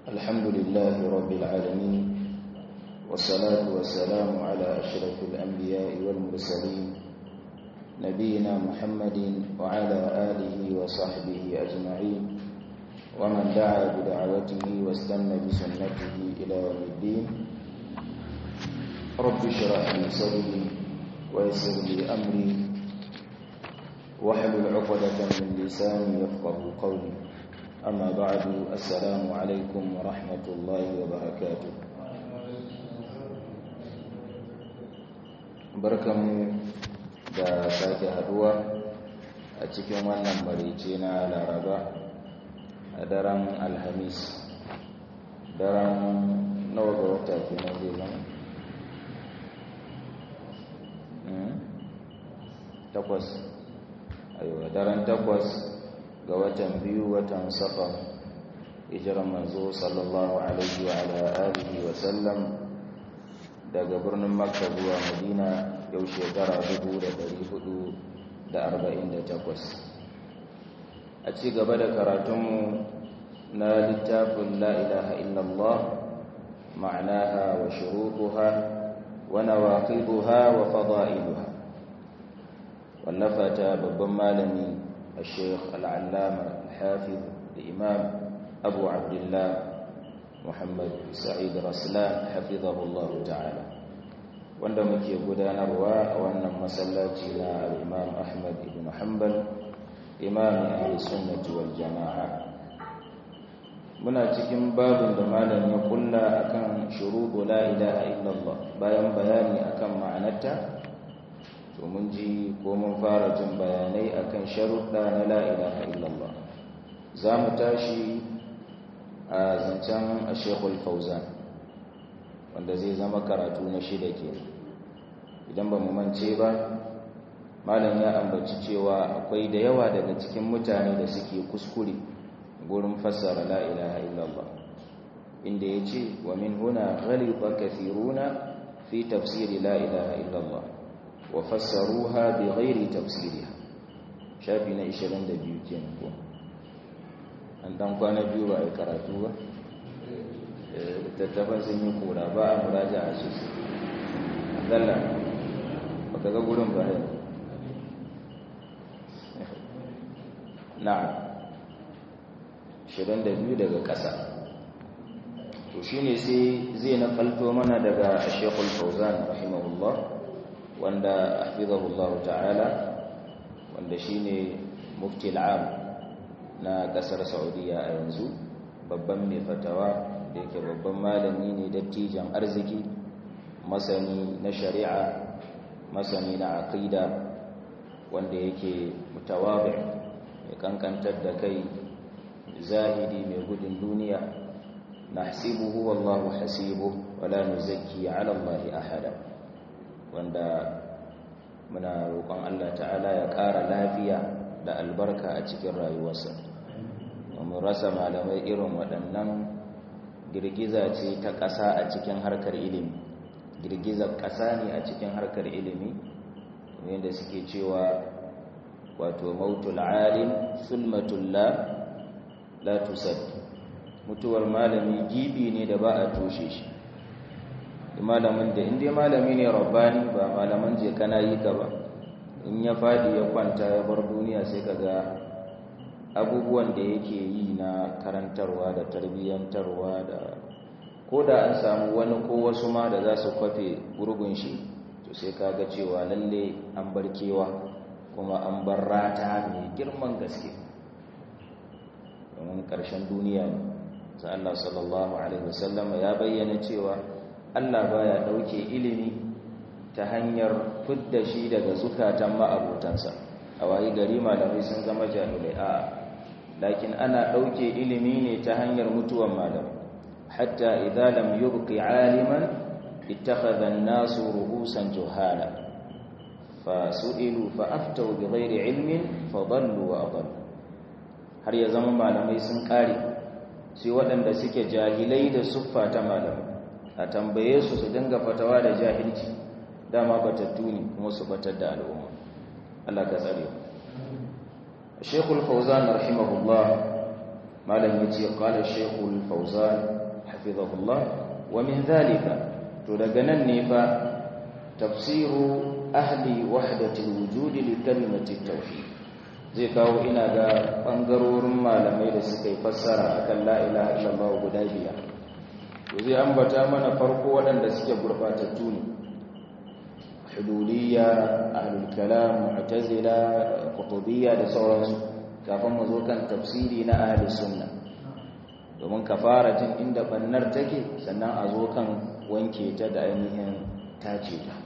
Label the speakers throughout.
Speaker 1: الحمد لله رب العالمين والصلاة والسلام على أشرف الأنبياء والمرسلين نبينا محمد وعلى آله وصحبه أجمعين ومن دعا بدعوته واستنى بسنته إلى يوم الدين رب اشرح لي صدري ويسر لي أمري واحلل عقدة من لساني يفقه قولي أما بعد السلام عليكم ورحمة الله وبركاته barkanmu da sake haduwa a cikin wannan marice na laraba a daren alhamis daren nawa ga wata kenan zai zama takwas aiwa daren takwas ga watan biyu watan safar hijiran manzo sallallahu alaihi wa ala alihi wa sallam daga birnin makka zuwa madina yau shekara 448 a ci gaba da karatunmu na littafin la ilaha illallah ma'anaha wa shurutuha wa nawaqiduha wa fada'iluha wallafata babban malami الشيخ العلامة الحافظ الإمام أبو عبد الله محمد سعيد رسلان حفظه الله تعالى wanda muke gudanarwa a wannan masallaci na al-Imam Ahmad ibn Hanbal imam ahli sunnati wal jamaa muna cikin babin da malam ya kulla akan shuruɗu la ilaha illallah bayan bayani akan ma'anarta to mun ji ko mun fara jin bayanai akan sharuɗa na la ilaha illallah za mu tashi a zancen a shekul fauzan wanda zai zama karatu na shida ke idan ba mu mance ba malam ya ambaci cewa akwai da yawa daga cikin mutane da suke kuskure gurin fassara la ilaha illallah inda ya ce wa min huna ghaliba kathiruna fi tafsiri la ilaha illallah wa fassaruha bi ghairi tafsiriha shafi na 22 kenan ko an dan kwana biyu ba a karatu ba tattafan sun yi kura ba a muraja a su dalla ba ka ga gurin ba yau na'am 22 daga ƙasa to shine sai zai nakalto mana daga Sheikhul Fauzan rahimahullah wanda hafizahullah ta'ala wanda shine mufti al'am na kasar Saudiya a yanzu babban mai fatawa da yake babban malami ne dattijan arziki masani na shari'a masani na aqida wanda yake mutawabi mai kankantar da kai zahidi mai gudun duniya nahsibuhu wallahu hasibuhu wala nuzakki ala allahi ahada wanda muna roƙon Allah ta'ala ya ƙara lafiya da albarka a cikin rayuwarsa mun rasa malamai irin waɗannan girgiza ce ta ƙasa a cikin harkar ilimi girgizar ƙasa ne a cikin harkar ilimi wanda suke cewa wato mautul alim sulmatul la la tusad mutuwar malami gibi ne da ba a toshe shi malamin da inda malami ne rabbani ba malaman je kana yi ka ba in ya fadi ya kwanta ya bar duniya sai kaga abubuwan da yake yi na karantarwa da tarbiyyantarwa da ko da an samu wani ko wasu ma da za su kwafe gurgun shi to sai kaga cewa lalle an bar kewa kuma an bar rata mai girman gaske domin ƙarshen duniya ne sai Allah sallallahu alaihi wasallam ya bayyana cewa Allah baya dauke ilimi ta hanyar fidda shi daga zukatan ma'abutansa a wayi gari malamai sun zama jahilai a lakin ana dauke ilimi ne ta hanyar mutuwan malamai hatta idza lam yubqi aliman ittakhadha an-nasu ru'usan juhala fasu'ilu fa'aftau bighairi ilmin fadallu wa adallu har ya zama malamai sun kare sai waɗanda suke jahilai da suffa ta malamai a tambaye su su dinga fatawa da jahilci dama batattu ne kuma su batar da al'umma Allah ka tsare Sheikhul Fauzan rahimahullah malam yace qala shaykhul fawzan hafizahullah wa min dhalika to daga nan ne fa tafsiru ahli wahdati alwujud li kalimati tauhid zai kawo ina ga bangarorin malamai da suka yi fassara akan la ilaha illallah guda biyar to zai ambata mana farko waɗanda suke gurbatattu ne hululiyya ahlul kalam mu'tazila qutubiyya da sauransu kafin mu zo kan tafsiri na ahli sunna domin ka fara jin inda bannar take sannan a zo kan wanke ta da ainihin tace ta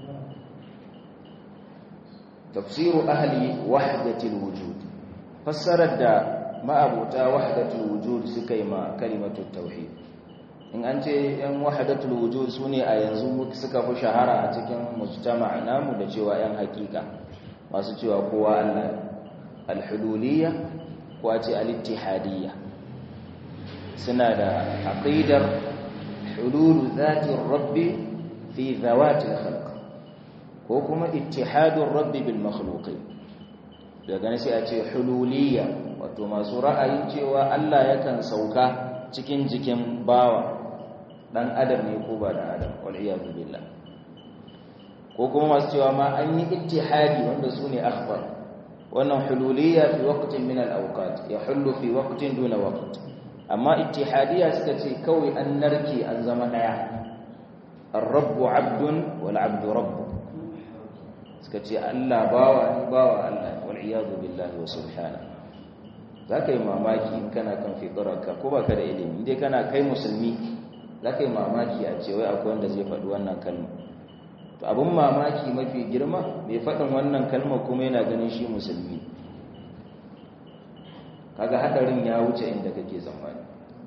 Speaker 1: tafsiru ahli wahdatil wujud fassarar da ma'abuta wahdatul wujud suka yi ma kalimatut tauhid in an ce yan wahdatul wujud sune a yanzu suka fi shahara a cikin mujtama namu da cewa yan hakika masu cewa kowa Allah al-hululiyya ko a ce al-ittihadiyya suna da aqidar hulul zati rabbi fi zawati al-khalq ko kuma ittihadun rabbi bil makhluqin daga nan sai a ce hululiyya wato masu ra'ayin cewa Allah yakan sauka cikin jikin bawa dan adam ne ko ba dan adam wal iyad billah ko kuma masu cewa ma an yi ittihadi wanda sune akhbar wannan hululiyya fi waqtin min al awqat yahullu fi waqtin duna waqt amma ittihadiyya suka ce kawai an narke an zama daya الرب عبد والعبد رب suka ce Allah bawa ni bawa Allah wal iyadu billahi wa subhana zaka yi mamaki in kana kan fitrarka ko baka da ilimi dai kana kai musulmi zaka yi mamaki a ce wai akwai wanda zai faɗi wannan kalma to abun mamaki mafi girma mai faɗin wannan kalma kuma yana ganin shi musulmi kaga hadarin ya wuce inda kake zamani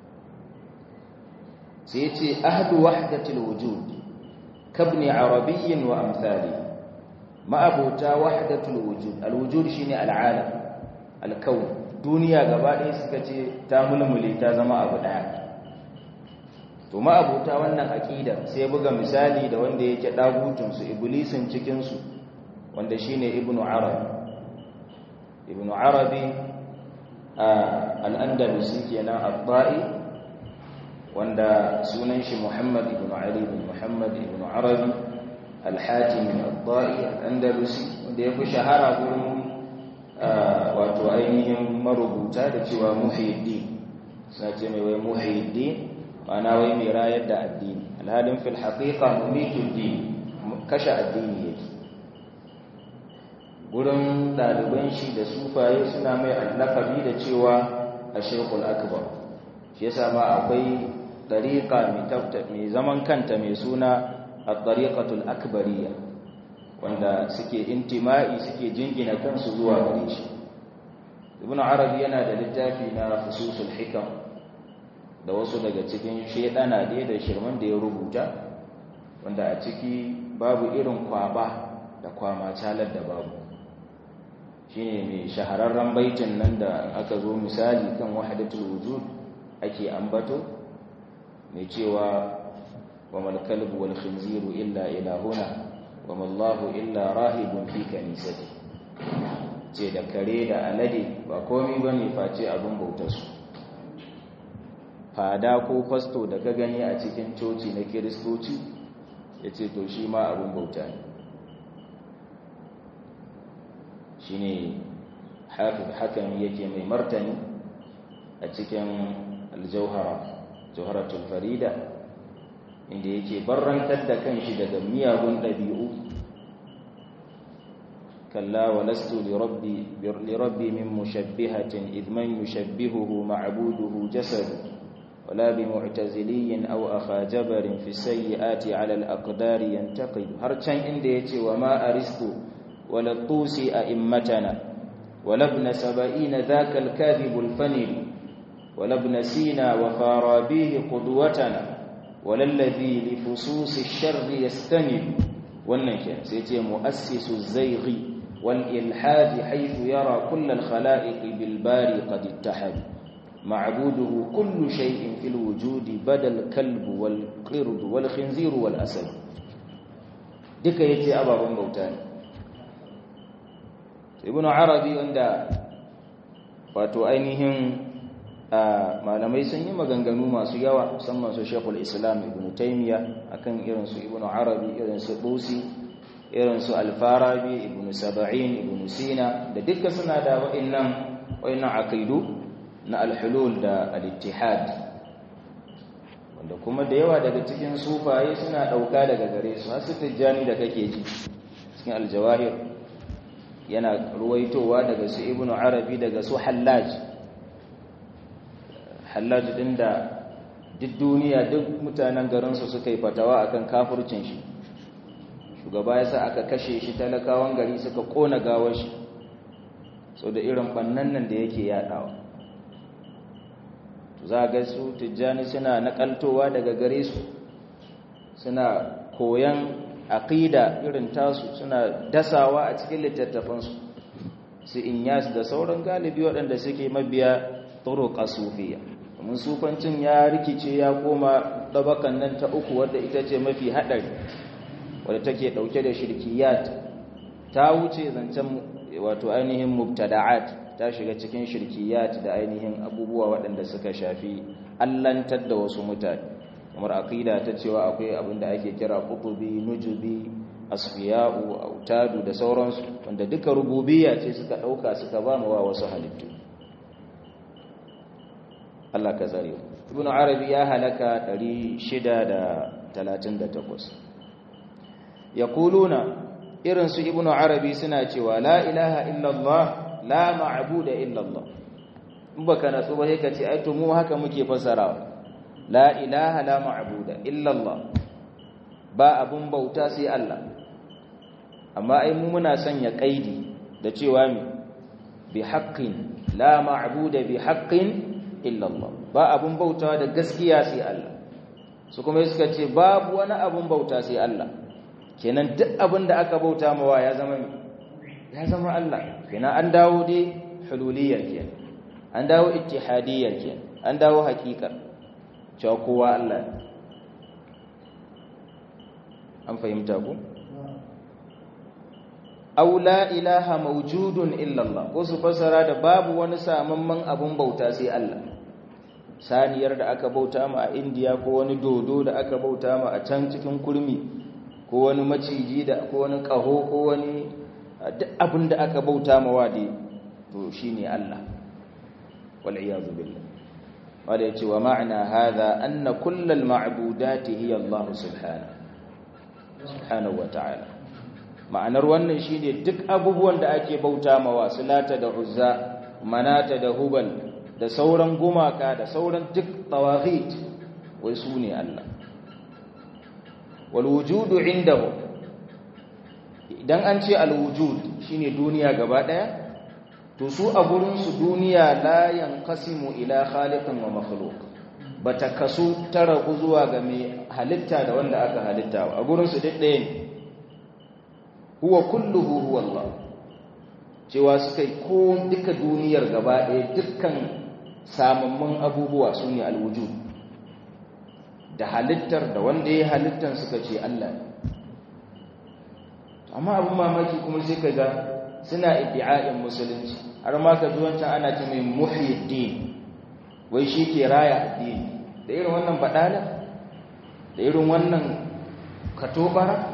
Speaker 1: sai ya ce ahdu wahdatil wujud kabni arabiyyin wa amsalihi ma'abota wahdatul wujud alwujud shine al'alam alkaun duniya gaba ɗaya suka ce ta mulmule ta zama abu ɗaya to ma'abota wannan aqida sai buga misali da wanda yake dagutun su iblisin cikin su wanda shine ibnu arabi ibnu arabi al-andalusi kenan at-ta'i wanda sunan shi muhammad ibnu ali ibn muhammad ibnu arabi alhatimi al-da'i al-andalusi wanda ya fi shahara gurin wato ainihin marubuta da cewa muhyiddin suna ce mai wai muhyiddin ma'ana wai mai rayar da addini alhalin fil haqiqa mumitul din kashe addini yake gurin ɗaliban shi da sufaye suna mai allakabi da cewa a shekul akbar shi yasa ma akwai ɗariƙa mai zaman kanta mai suna الطريقة الأكبرية wanda suke intima'i suke jingina kansu zuwa gare shi ibn arabi yana da littafi na fususul hikam da wasu daga cikin shedana dai da shirman da ya rubuta wanda a ciki babu irin kwaba da kwama calar da babu shine mai shahararren baitin nan da aka zo misali kan wahdatul wujud ake ambato mai cewa وما الكلب والخنزير إلا إلهنا وما الله إلا راهب في كنيسته ce da kare da alade ba komi ba ne face abin bautarsu fada ko fasto da ka gani a cikin coci na kiristoci ya ce to shi ma abin bauta ne shi ne hakan yake mai martani a cikin aljauhara jauharatul farida inda yake barrantar da kanshi daga miyagun ɗabi'u kalla wa lastu li rabbi min mushabbihatin idh man yushabbihuhu ma'buduhu jasad wala bi mu'taziliyyin aw akha jabarin fi sayyiati 'ala al-aqdar yantaqid har can inda yace wa ma aristu wala tusi a'immatana wala ibn sab'ina dhaka al-kadhib al-fanil wala ibn sina wa farabihi qudwatana walallazi li fususi sharri yastanib wannan ke sai ce muassisu zayghi wal ilhad haythu yara kull al khalaiq bil bari qad ittahad ma'buduhu kullu shay'in fil wujudi badal kalb wal qird wal khinzir wal asad duka yace ababan bauta ne ibnu arabi wanda wato ainihin malamai sun yi maganganu masu yawa musamman su shekul islam ibn taimiyya akan irinsu ibn arabi irinsu busi irinsu alfarabi ibn saba'in ibn sina da duka suna da wa'innan wa'innan aqidu na alhulul da al-ittihad wanda kuma da yawa daga cikin sufaye suna dauka daga gare su har su tijjani da kake ji cikin aljawahir yana ruwaitowa daga su ibn arabi daga su hallaj hallaj din da duk duniya duk mutanen garinsu suka yi fatawa akan kafircin shi shugaba ya sa aka kashe shi talakawan gari suka kona gawar shi so da irin bannan nan da yake yadawa za ga su tijjani suna nakaltowa daga gare su suna koyan aqida irin tasu suna dasawa a cikin littattafansu su inyas da sauran galibi waɗanda suke mabiya turuq sufiya domin sufancin ya rikice ya koma dabakan nan ta uku wadda ita ce mafi haɗari wadda take ɗauke da shirkiyat ta wuce zancen wato ainihin mubtada'at ta shiga cikin shirkiyat da ainihin abubuwa waɗanda suka shafi allantar da wasu mutane kamar aqida ta cewa akwai abin da ake kira qutubi nujubi asfiya'u autadu da sauransu wanda duka rububiyya ce suka ɗauka suka ba wa wasu halittu Allah ka tsare ibn arabi ya halaka 638 yaquluna irin su ibn arabi suna cewa la ilaha illallah la ma'budu illallah in baka natsu ba sai ka ce ai to mu haka muke fasarawa la ilaha la ma'budu illallah ba abun bauta sai Allah amma ai mu muna sanya kaidi da cewa mi bi haqqin la ma'budu bi haqqin illallah ba abun bautawa da gaskiya sai Allah su kuma suka ce babu wani abun bauta sai Allah kenan duk abin da aka bauta mawa ya zama ya zama Allah kenan an dawo dai hululiyar kenan an dawo ittihadiyar kenan an dawo hakikar cewa kowa Allah an fahimta ku aw la ilaha mawjudun illa Allah ko su fasara da babu wani samamman abun bauta sai Allah saniyar da aka bauta ma a India ko wani dodo da aka bauta ma a can cikin kurmi ko wani maciji da ko wani kaho ko wani duk abin da aka bauta ma wade to shine Allah wal iyad billah wanda yace wa ma'ana hadha anna kullal ma'budati hiya Allah subhanahu subhanahu wa ta'ala ma'anar wannan shine duk abubuwan da ake bauta mawa sulata da uzza manata da hubal da sauran gumaka da sauran duk tawaghit wai su ne Allah wal wujudu indahu idan an ce al wujud shine duniya gaba daya to su a gurin su duniya la yanqasimu ila khaliqin wa makhluq bata kasu ta ragu zuwa ga mai halitta da wanda aka halitta a gurin su duk ɗaya ne huwa kulluhu huwa Allah cewa suka yi ko duka duniyar gaba ɗaya dukkan samamman abubuwa su ne alwujud da halittar da wanda ya halittar suka ce Allah ne amma abin mamaki kuma sai ka ga suna iddi'a'in musulunci har ma ka ji wancan ana ce mai muhyiddin wai shi ke raya addini da irin wannan baɗala da irin wannan katobara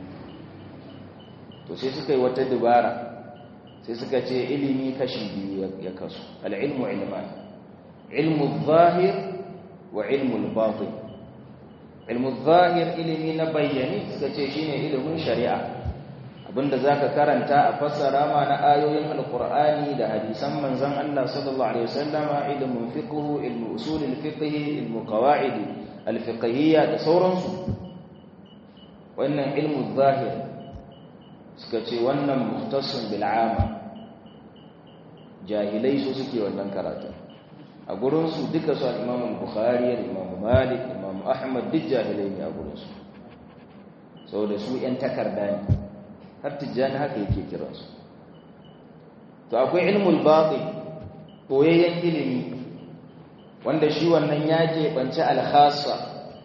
Speaker 1: to sai suka yi wata dubara sai suka ce ilimi kashi biyu ya kasu al'ilmu ilman ilmu zahir wa ilmu batin ilmu zahir ilimi na bayyani suka ce shine ilimin shari'a abinda zaka karanta a fassara ma na ayoyin alqur'ani da hadisan manzon Allah sallallahu alaihi wasallama ilmun fiqh ilmu usulul fiqh ilmu qawaid alfiqhiyya da sauransu wannan ilmu zahir suka ce wannan muhtassin bil ama jahilai su suke wannan karatu a gurin su duka su al-Imam Bukhari al-Imam Malik Imam Ahmad duk jahilai ne a gurin su saboda su yan takarda ne har tijjani haka yake kiransu to akwai ilmul batin koyayyen ilimi wanda shi wannan ya keɓance alkhasa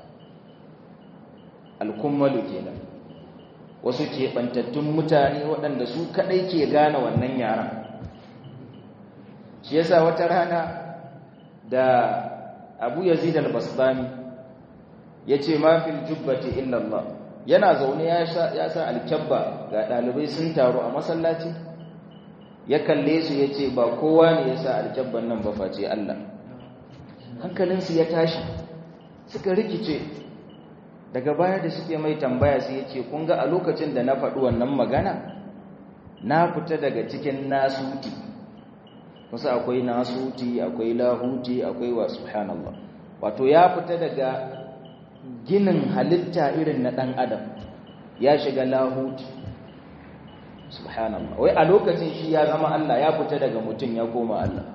Speaker 1: alkummalu kenan wasu keɓantattun mutane waɗanda su kaɗai ke gane wannan yaran shi yasa wata rana da abu yazid al-basbani yace ma fil jubbati illa Allah yana zaune ya sa alkyabba ga dalibai sun taru a masallaci ya kalle su yace ba kowa ne ya sa alkyabban nan ba face Allah hankalinsu ya tashi suka rikice daga baya da suke mai tambaya sai yace kun ga a lokacin da na faɗi wannan magana na fita daga cikin nasuti wasu akwai nasuti akwai lahuti akwai wa subhanallah wato ya fita daga ginin halitta irin na ɗan adam ya shiga lahuti subhanallah wai a lokacin shi ya zama Allah ya fita daga mutum ya koma Allah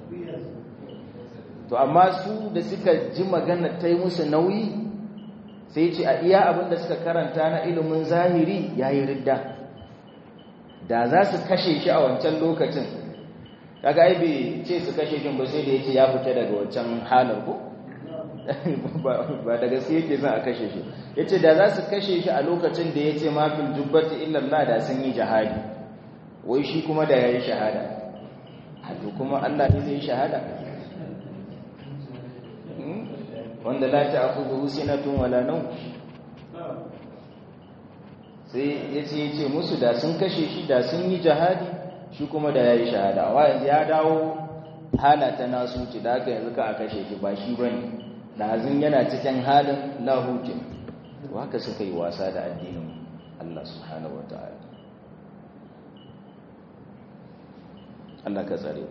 Speaker 1: to amma su da suka ji magana ta yi musu nauyi sai ce a iya abin da suka karanta na ilimin zahiri ya yi ridda da za su kashe shi a wancan lokacin kaga ai bai ce su kashe shi ba sai da yace ya fita daga wancan halar ko ba da gaske yake son a kashe shi yace da za su kashe shi a lokacin da yace ma fil jubbati illa Allah da sun yi jihadi wai shi kuma da yayi shahada to kuma Allah ne zai yi shahada wanda la ta'khudhu sinatun wala nawm sai yace yace musu da sun kashe shi da sun yi jihadi shi kuma da yayi shahada wa yanzu ya dawo halata nasu ci da haka yanzu ka a kashe shi ba shi bane dazin yana cikin halin lahutin to haka suka yi wasa da addinin Allah subhanahu wataala Allah ka tsare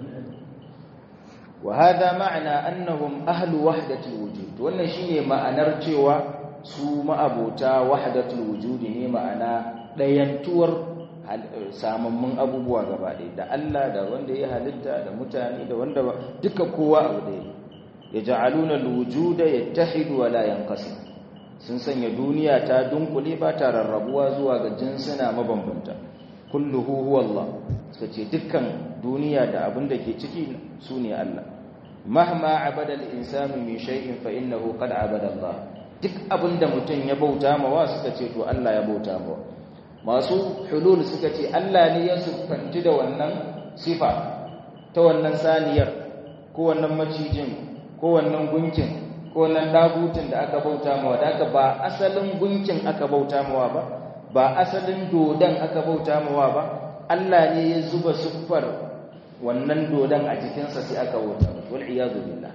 Speaker 1: wa hada ma'ana annahum ahlu wahdatil wujud wannan shine ma'anar cewa su ma'abota wahdatul wujudi ne ma'ana dayantuwar samammun abubuwa gaba ɗaya da Allah da wanda ya halitta da mutane da wanda duka kowa abu da ya ja'aluna alwujuda yattahidu wa la yanqasim sun sanya duniya ta dunkule ba ta rarrabuwa zuwa ga jinsuna mabambanta kulluhu huwa Allah sace dukkan duniya da abin da ke ciki sune Allah mahma abada al-insanu min shay'in fa innahu qad abada Allah duk abin da mutum ya bauta mawa suka ce to Allah ya bauta mawa masu hulul suka ce Allah ne ya sufanci da wannan sifa ta wannan saniyar ko wannan macijin ko wannan gunkin ko wannan dagutin da aka bauta mawa da aka ba asalin gunkin aka bauta mawa ba ba asalin dodon aka bauta mawa ba Allah ne ya zuba siffar wannan dodon a jikinsa sai aka bauta wal iyadu billah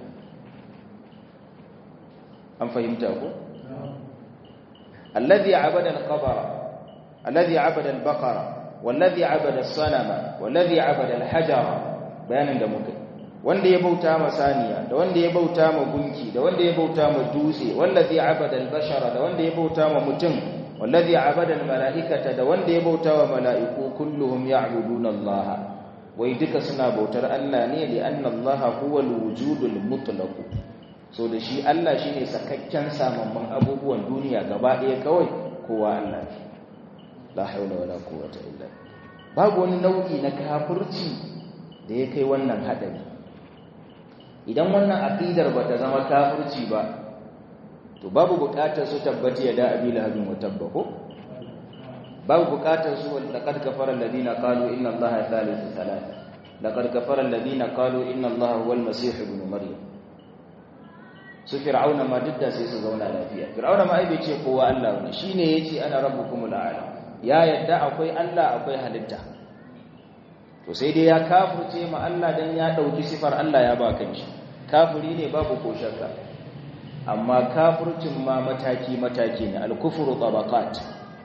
Speaker 1: an fahimta ko alladhi abada al-qabara الذي عبد البقرة والذي عبد الصنم والذي عبد الحجر bayanin da muka wanda ya bauta ma saniya da wanda ya bauta ma gunki da wanda ya bauta ma dutse wallazi abada al-bashara da wanda ya bauta ma mutum wallazi abada al-mala'ikata da wanda ya bauta wa mala'iku kulluhum ya'buduna Allah wai duka suna bautar Allah ne li anna Allah huwa al-wujudul mutlaq so da shi Allah shine sakakken samamman abubuwan duniya gaba ɗaya kawai kowa Allah ne la haula wala quwwata illa babu wani nau'i na kafirci da ya kai wannan hadari idan wannan aqidar bata zama kafirci ba to babu bukatar su tabbati ya da abi lahabin wa tabbako babu bukatar su laqad kafara alladhina qalu inna allaha thalithu thalatha laqad kafara alladhina qalu inna allaha huwal masih ibn maryam su fir'auna ma didda sai su zauna lafiya fir'auna ma ai bai ce kowa Allah ne shine yace ana rabbukumul a'la ya yadda akwai Allah akwai halitta to sai dai ya kafirce ma Allah dan ya dauki sifar Allah ya ba kanshi kafiri ne babu ko shakka amma kafircin ma mataki mataki ne al-kufru tabaqat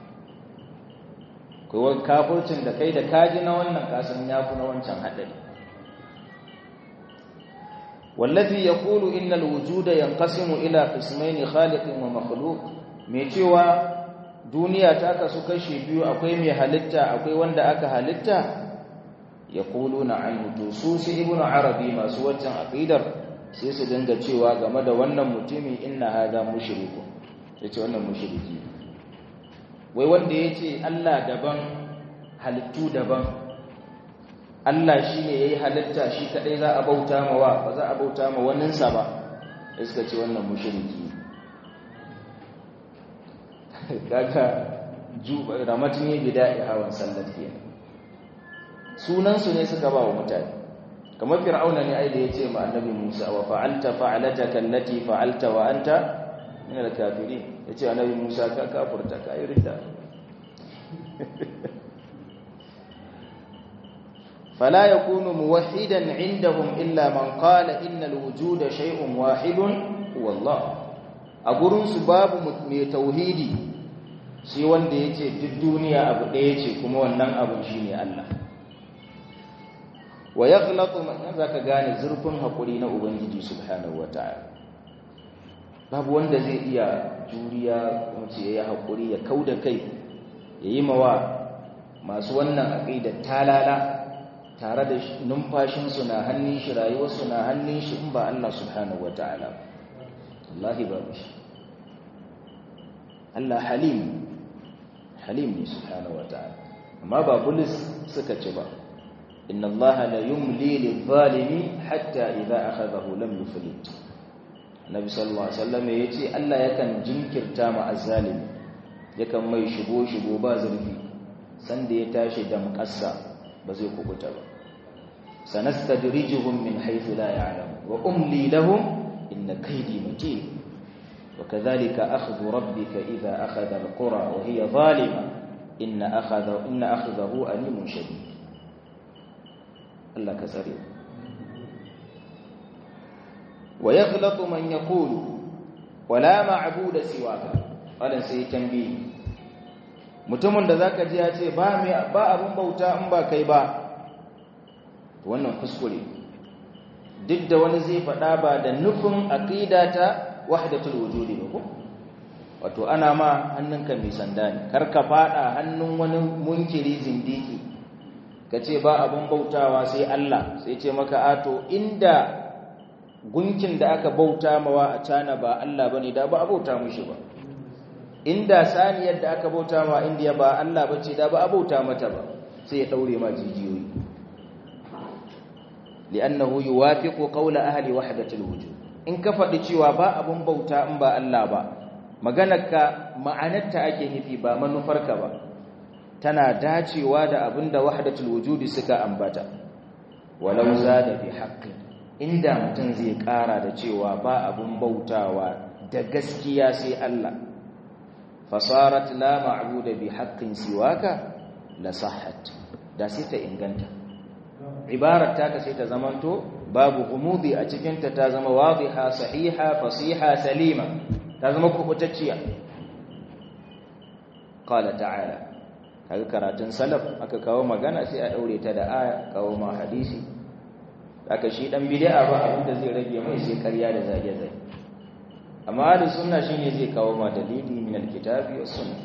Speaker 1: kai kafircin da kai da kaji na wannan kasan yafi na wancan hadari والذي يقول إن الوجود ينقسم إلى قسمين خالق ومخلوق mai cewa duniya ta kasu kashi biyu akwai mai halitta akwai wanda aka halitta ya kulu na anhu su su ibn arabi masu waccan aqidar sai su dinga cewa game da wannan mutumi inna hada mushriku yace wannan mushriki wai wanda yace Allah daban halittu daban Allah shine yayi halitta shi kadai za a bauta mawa ba za a bauta ma waninsa ba suka ce wannan mushriki daga ramatin yi bida'i hawan sallar ke sunansu ne suka ba wa mutane kamar fir'auna ne ai da yace ma annabi Musa wa fa'alta fa'alataka allati fa'alta wa anta min al-kafirin yace annabi Musa ka kafurta ka yi ridda فلا يكون موحدا عندهم إلا من قال إن الوجود شيء واحد هو الله أقولون سباب mai tauhidi shi wanda yace duk duniya abu ɗaya ce kuma wannan abu shine Allah wa yaghlatu man zaka gane zurfin hakuri na ubangiji subhanahu wataala babu wanda zai iya juriya kuma ce yayi hakuri ya kauda kai yayi mawa masu wannan aqida talala tare da numfashinsu na hannun shi rayuwarsu na hannun shi in ba Allah subhanahu ta'ala. Allahi ba shi Allah halim halim ne subhanahu ta'ala. amma ba bulis suka ci ba inna Allah la yumli lil-zalimi hatta idza akhadahu lam yuflit Nabi sallallahu alaihi wasallam yace Allah yakan jinkirta ma azzalimi yakan mai shigo shigo ba zurfi sanda ya tashi damƙasa ba zai kubuta ba sanastadrijuhum min haythu la ya'lamun wa umli lahum inna kaydi matin wa kadhalika akhdhu rabbika idha akhadha alqura wa hiya zalima inna akhadha inna akhdahu alimun shadid Allah ka tsare wa yaghlatu man yaqulu wala ma'budu siwaka wannan sai tambayi mutumin da zaka ji ya ce ba mai ba abun bauta in ba kai ba wannan kuskure duk da wani zai faɗa ba da nufin aqida ta wahdatul wujudi ba ko wato ana ma hannunka mai sanda ne kar ka faɗa hannun wani munkiri zindiki kace ba abun bautawa sai Allah sai ce maka ato inda gunkin da aka bauta mawa a cana ba Allah bane da ba a bauta mushi ba inda saniyar da aka bauta ma indiya ba Allah bace da ba a bauta mata ba sai ya daure ma jijiyoyi li'annahu yuwafiqu qawla ahli wahdatil wujud in ka faɗi cewa ba abun bauta in ba Allah ba maganarka ma'anarta ake nufi ba manufarka ba tana dacewa da abinda wahdatul wujudi suka ambata walau zada bi haqqi inda mutum zai ƙara da cewa ba abun bautawa da gaskiya sai Allah fasarat la ma'budu bi haqqin siwaka la sahhat da sai ta inganta ibarar ta sai ta zamanto babu umudi a cikin ta ta zama wadiha sahiha fasiha salima ta zama kubutacciya qala ta'ala kaga karatun salaf aka kawo magana sai a daure ta da aya kawo ma hadisi aka shi dan bid'a ba abinda zai rage mai sai ƙarya da zage-zage amma da sunna shine zai kawo ma dalili min alkitabi was sunnah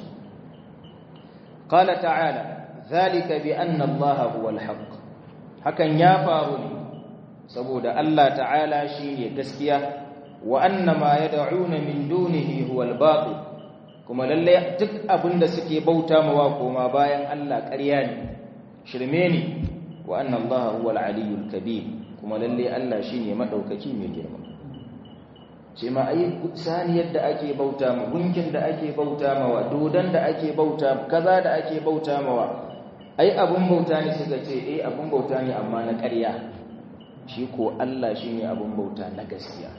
Speaker 1: qala ta'ala zalika bi anna allaha huwa alhaq hakan ya faru ne saboda Allah ta'ala shine gaskiya wa anna ma yad'una min dunihi huwa albatil kuma lalle duk abinda suke bauta mawa koma bayan Allah ƙarya ne shirme ne wa anna allaha huwa alaliyyul kabir kuma lalle Allah shine madaukaki mai girma ce ma ai saniyar da ake bauta ma gunkin da ake bauta mawa dodan da ake bauta kaza da ake bauta mawa ai abun bauta ne suka ce eh abun bauta ne amma na ƙarya shi ko Allah shine abun bauta na gaskiya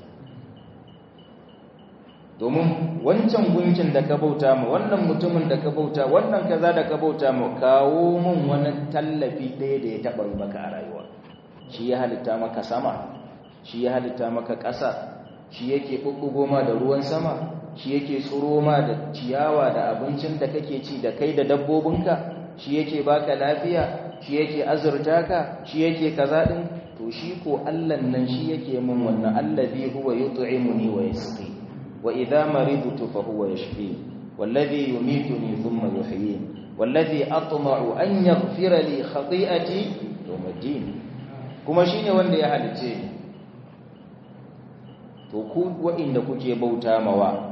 Speaker 1: domin wancan gunkin da ka bauta ma wannan mutumin da ka bauta wannan kaza da ka bauta ma kawo mun wani tallafi ɗaya da ya taɓa maka a rayuwa shi ya halitta maka sama shi ya halitta maka ƙasa shi yake ɓuɓɓugo ma da ruwan sama shi yake tsoro ma da ciyawa da abincin da kake ci da kai da dabbobinka shi yake baka lafiya shi yake azurta ka shi yake kaza din to shi ko Allah nan shi yake min wannan allazi huwa yut'imuni wa yasqi wa idha maridtu fa huwa yashfi wallazi yumituni thumma yuhyin wallazi atma'u an yaghfira li khati'ati yawm ad-din kuma shine wanda ya halice ni to ku wa'inda kuke bauta mawa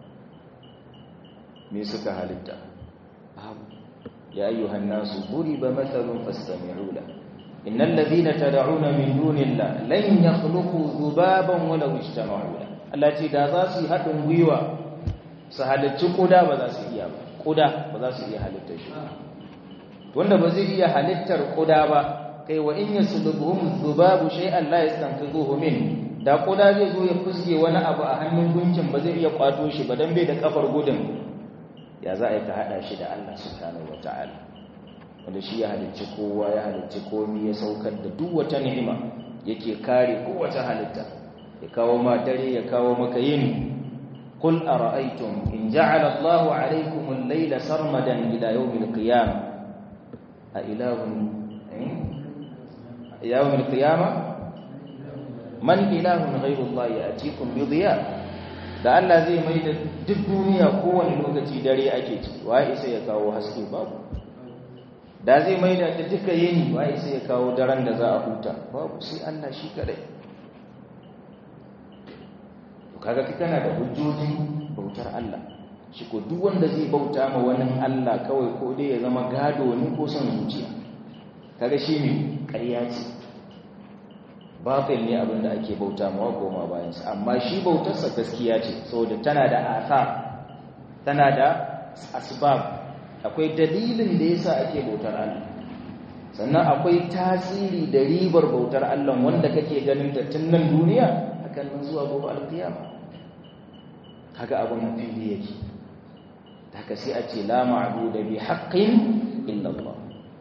Speaker 1: me suka halitta ya ayyuhan nasu duriba mathalun fastami'u la innal ladhina tad'una min dunillahi lan yakhluqu dhubaban walaw ijtama'u la Allah ce da za su haɗin gwiwa su halicci kuda ba za su iya ba kuda ba za su iya halittar shi wanda ba zai iya halittar kuda ba kai wa in yaslubuhum dhubabu shay'an la yastanqidhuhu min da kuda zai zo ya fuske wani abu a hannun gunkin ba zai iya kwato shi ba dan bai da kafar gudun ya za a yi ka hada shi da Allah subhanahu wataala wanda shi ya halicci kowa ya halicci komai ya saukar da duk wata ni'ima yake kare kowace halitta ya kawo ma dare ya kawo maka yini qul ara'aytum in ja'ala Allahu 'alaykum al-layla sarmadan ila yawm al-qiyamah a ilahun yawm al-qiyamah man ilahun ghayru Allah ya'tikum bi dhiya da Allah zai mai da duk duniya kowane lokaci dare ake ci wa isa ya kawo haske babu da zai mai da duka yini wa isa ya kawo daren da za a huta babu sai Allah shi kadai to kaga kana da hujjojin bautar Allah shi ko duk wanda zai bauta ma wani Allah kawai ko dai ya zama gado ne ko son zuciya kaga shi ne ƙarya ce batil ne abin da ake bauta ma goma bayan sa amma shi bautarsa gaskiya ce saboda tana da athar tana da asbab akwai dalilin da yasa ake bautar Allah sannan akwai tasiri da ribar bautar Allah wanda kake ganin ta tun nan duniya hakan nan zuwa gobe alkiyama kaga abun fili yake haka sai a ce la ma'budu bi haqqin illa Allah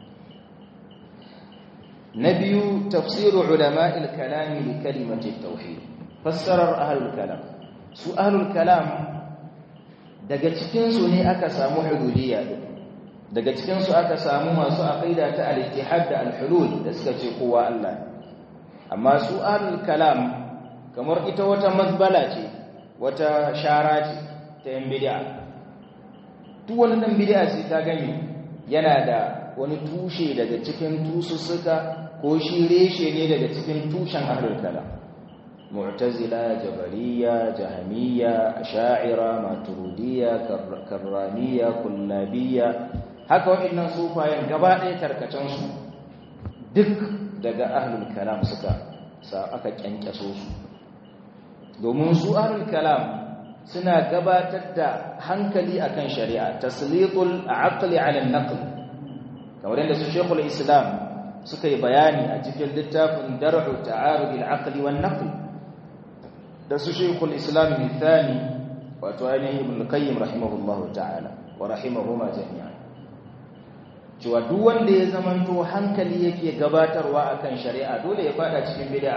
Speaker 1: nabiyu tafsiru ulama'il kalam li kalimati tauhid fassarar ahlul kalam su ahlul kalam daga cikin su ne aka samu hululiyya daga cikinsu aka samu masu aqida ta al-ittihad da al-hulul da suka ce kowa Allah amma su ahlul kalam kamar ita wata mazbala ce wata shara ce ta yan bid'a duk wani dan bid'a sai ka gani yana da wani tushe daga cikin tusussuka ko shi reshe ne daga cikin tushen ahlul kalam mu'tazila jabariya jahmiya asha'ira maturidiyya karramiyya kullabiyya haka waɗannan sufayen gaba ɗaya tarkacensu duk daga ahlul kalam suka sa aka kyankyaso su domin su ahlul kalam suna gabatar da hankali akan shari'a tasliqul aqli ala an-naql kamar yadda su shekul islam suka yi bayani a cikin littafin dar'u ta'arud al-aqli wan-naql da su shekul islam mithani wato ainihin ibn qayyim rahimahullahu ta'ala wa rahimahuma jami'an cewa duk wanda ya zamanto hankali yake gabatarwa akan shari'a dole ya fada cikin bid'a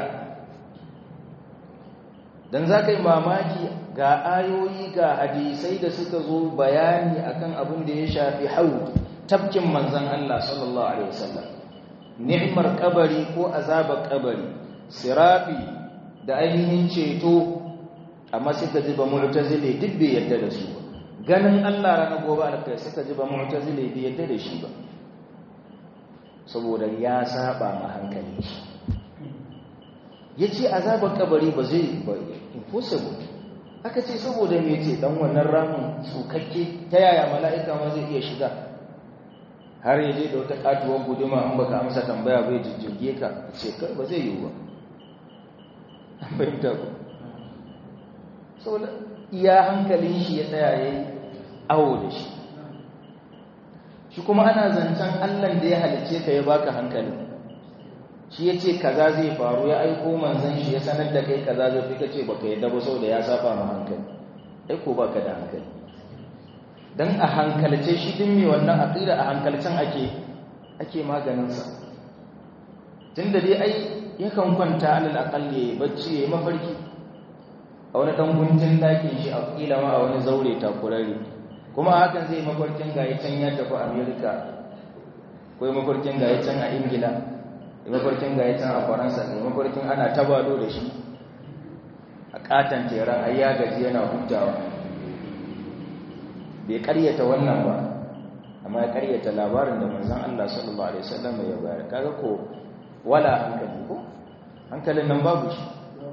Speaker 1: dan zaka yi mamaki ga ayoyi ga hadisai da suka zo bayani akan abin da ya shafi haud tabkin manzon Allah sallallahu alaihi wasallam ni'mar kabari ko azabar kabari sirafi da ainihin ceto amma suka ji ba mu'tazile duk bai yarda da su ba ganin Allah ranar gobe alkai suka ji ba mu'tazile bai yarda da shi ba saboda ya saba ma hankali shi yace azabar kabari ba zai ba impossible aka ce saboda me ce dan wannan ramin tsukakke ta yaya mala'ika ma zai iya shiga har yaje da wata katuwar guduma an baka amsa tambaya bai jijjige ka ce kai ba zai yiwu ba an fahimta ko saboda iya hankalin shi ya tsaya yayi awo da shi shi kuma ana zancen Allah da ya halice ka ya baka hankali shi ya ce kaza zai faru ya aiko manzan shi ya sanar da kai kaza zai fi ka ce baka yadda ba saboda ya saba ma hankali aiko baka da hankali dan a hankalce shi din mai wannan aqida a hankalcen ake ake maganin sa tunda dai ai yakan kwanta alal aqalli bacci yayi mafarki a wani dan guntun dakin shi a kila ma a wani zaure takurari kuma hakan zai mafarkin gaya can ya tafi amerika ko mafarkin gaya can a ingila mafarkin gaya can a faransa ne mafarkin ana tabado da shi a katon teran ai ya gaji yana hutawa bai karyata wannan ba amma ya karyata labarin da manzon Allah sallallahu alaihi wasallam ya bayar kaga ko wala hankali ko hankalin nan babu shi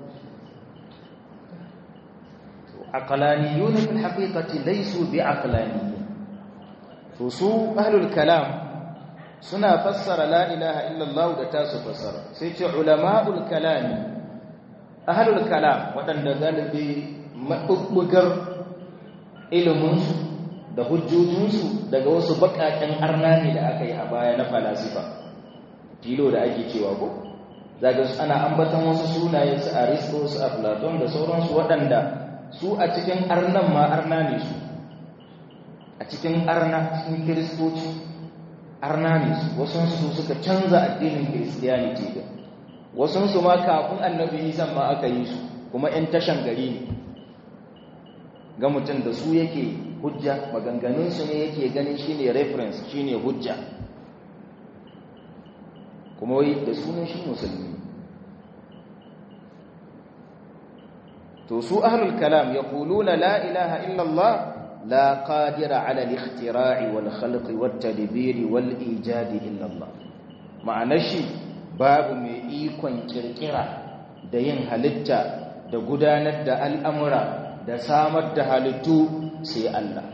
Speaker 1: aqlaniyun fil haqiqati laysu bi'aqlaniyin to su ahlul kalam suna fassara la ilaha illallah da tasu fassara sai ce ulama'ul kalam ahlul kalam wadanda galibi mabubbugar ilimin su da hujjojin su daga wasu bakaken arnani da aka yi a baya na falasifa filo da ake cewa ko zaga ana ambatan wasu sunaye su aristo su aflaton da sauransu waɗanda su a cikin arnan ma arna ne su a cikin arna cikin kiristoci arna ne su wasansu suka canza addinin kiristiyaniti da wasansu ma kafin annabi isan ma aka yi su kuma 'yan tashan gari ne ga mutum da su yake hujja maganganunsu ne yake ganin shine reference shine hujja kuma wai da sunan shi musulmi to su ahlul kalam yaquluna la ilaha illallah لا قادر على الاختراع والخلق والتدبير والإيجاد إلا الله معنى شيء باب mai ikon kirkira da yin halitta da gudanar da al'amura da samar da halittu sai Allah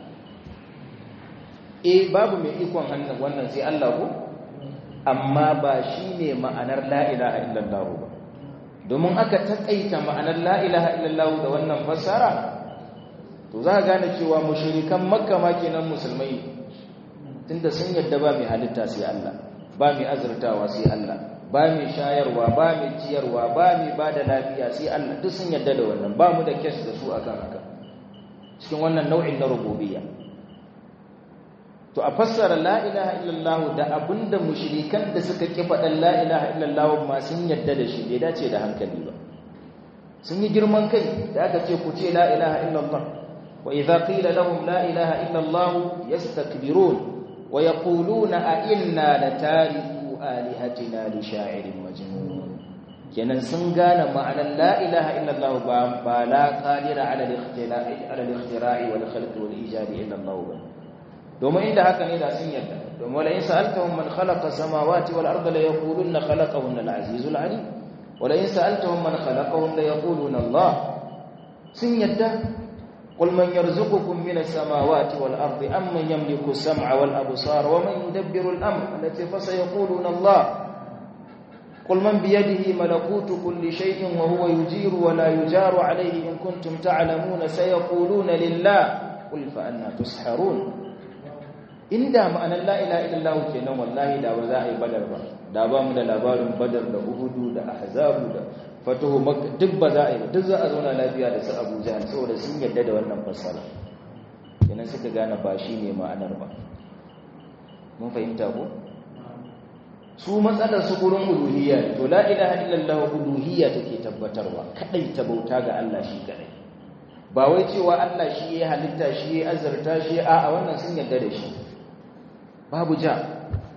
Speaker 1: eh babu mai ikon hannun wannan sai Allah ko amma ba shine ma'anar la ilaha illallah ba domin aka takaita ma'anar la ilaha illallah da wannan fassara to za ka gane cewa mushrikan makka ma kenan musulmai tunda sun yadda ba mai halitta sai Allah ba mai azurtawa sai Allah ba mai shayarwa ba mai ciyarwa ba mai ba da lafiya sai Allah duk sun yadda da wannan ba mu da kes da su akan haka cikin wannan nau'in na rububiyya to a fassara la ilaha illallah da abinda mushrikan da suka ki faɗan la ilaha illallah ma sun yadda da shi bai dace da hankali ba sun yi girman kai da aka ce ku ce la ilaha illallah وإذا قيل لهم لا إله إلا الله يستكبرون ويقولون أئنا لتاركوا آلهتنا لشاعر مجنون kenan sun gane ma'anar la ilaha illallah ba ba la qadira ala al-ikhtila'i ala al-ikhtira'i wal khalqi wal ijadi illallah ba domin inda haka ne da sun yarda domin wala in sa'altahum man khalaqa samawati wal arda la yaquluna khalaqahunna al-azizul alim wala in sa'altahum man khalaqahum la yaquluna Allah sun yarda قل من يرزقكم من السماوات والأرض أم من يملك السمع والأبصار ومن يدبر الأمر التي فسيقولون الله قل من بيده ملكوت كل شيء وهو يجير ولا يجار عليه إن كنتم تعلمون سيقولون لله قل فأنا تسحرون إن دام أن لا إله إلا الله كنا والله دا وزاعي بدر دا بام دا لابار بدر دا أهد دا أحزاب دا fatuhu makka duk ba za a yi duk za a zauna lafiya da su abu jahal saboda sun yadda da wannan fassara kenan suka gane ba shi ne ma'anar ba mun fahimta ko su matsalar su gurin uluhiyya to la ilaha illallah uluhiyya take tabbatarwa kadai ta bauta ga Allah shi kadai ba wai cewa Allah shi ya halitta shi ya azurta shi a a wannan sun yadda da shi babu ja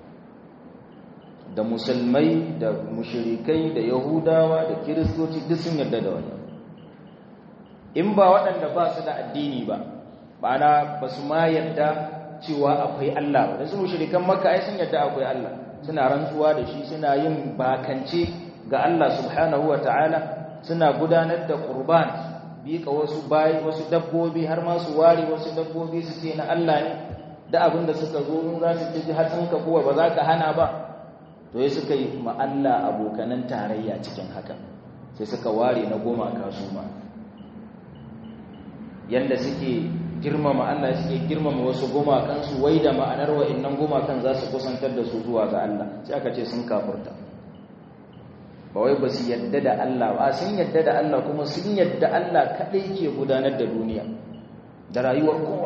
Speaker 1: da musulmai da mushirikai da yahudawa da kiristoci duk sun yarda da wannan in ba waɗanda ba su da addini ba ma'ana ba su ma yarda cewa akwai Allah ba da su mushirikan makka ai sun yarda akwai Allah suna rantsuwa da shi suna yin bakance ga Allah subhanahu ta'ala suna gudanar da qurban bika wasu bayi wasu dabbobi har ma su ware wasu dabbobi su ce na Allah ne da abin da suka zo in za su ci hatsinka kuwa ba za ka hana ba to ya suka yi ma'alla abokanan tarayya cikin haka sai suka ware na goma kasu ma yadda suke girmama Allah suke girmama wasu gumakansu wai da ma'anar wa'annan gumakan za su kusantar da su zuwa ga Allah sai aka ce sun kafurta ba wai ba su yadda da Allah ba sun yadda da Allah kuma sun yadda Allah kaɗai ke gudanar da duniya da rayuwar kowa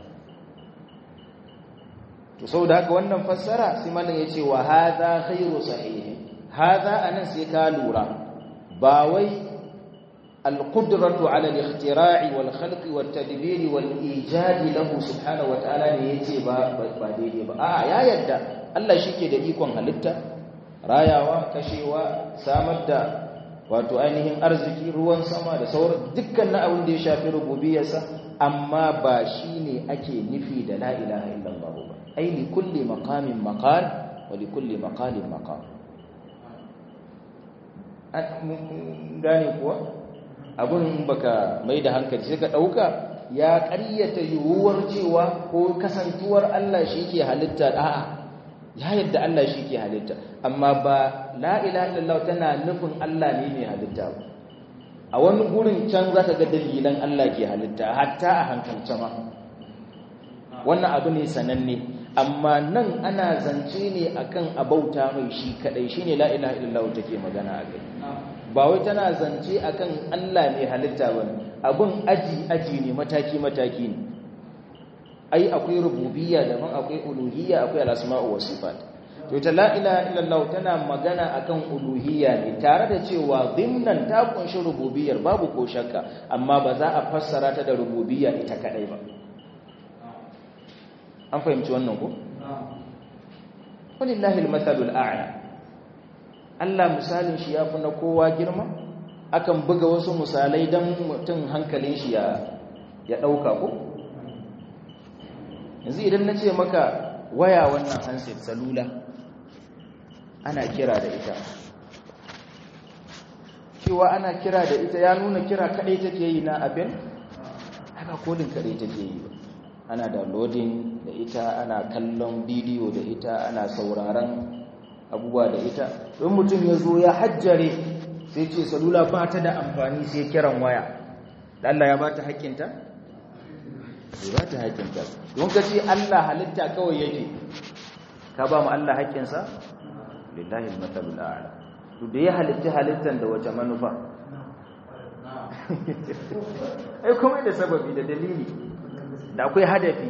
Speaker 1: to saboda haka wannan fassara sai malam yace wa hadha khairu sahih hadha anan sai ka lura ba wai القدرة على الاختراع والخلق والتدبير والإيجاد له سبحانه وتعالى ne yace ba ba daidai ba a'a ya yadda Allah shike da ikon halitta rayawa kashewa samar da wato ainihin arziki ruwan sama da sauran dukkan abin da ya shafi rububiyarsa amma ba shine ake nufi da la ilaha illallah ba ai li kulli maqamin maqal wa li kulli maqalin maqam gane kuwa abun baka mai da hankali sai ka dauka ya ƙaryata yiwuwar cewa ko kasantuwar Allah shi ke halitta a'a ya yadda Allah shi ke halitta amma ba la ilaha illallah tana nufin Allah ne mai halitta ba a wani gurin can zaka ga dalilan Allah ke halitta hatta a hankalce ma wannan abu ne sananne amma nan ana zance ne akan abauta mai shi kadai shine la ilaha illallah take magana akai ba wai tana zance akan Allah ne halitta bane abun aji aji ne mataki mataki ne ai akwai rububiyya daban akwai uluhiyya akwai al-asma'u was sifat to ita la ilaha illallah tana magana akan uluhiyya ne tare da cewa dimnan ta kunshi rububiyyar babu ko shakka amma ba za a fassara ta da rububiyya ita kadai ba an fahimci wannan ko walillahi almathalul a'la Allah misalin shi yafi na kowa girma akan buga wasu misalai dan mutum hankalin shi ya ya dauka ko yanzu idan nace maka waya wannan handset salula ana kira da ita cewa ana kira da ita ya nuna kira kadai take yi na abin haka kodin kadai take yi ba ana downloading da ita ana kallon bidiyo da ita ana sauraron abubuwa da ita don mutum ya zo ya hajjare sai ce salula ba ta da amfani sai kiran waya da Allah ya ba ta haƙƙinta? bai ba ta haƙƙinta don ka ce Allah halitta kawai yake ka ba mu Allah haƙƙinsa? lillahi al-matsalul a'la to da ya halitta halittan da wace manufa ai kuma da sababi da dalili da akwai hadafi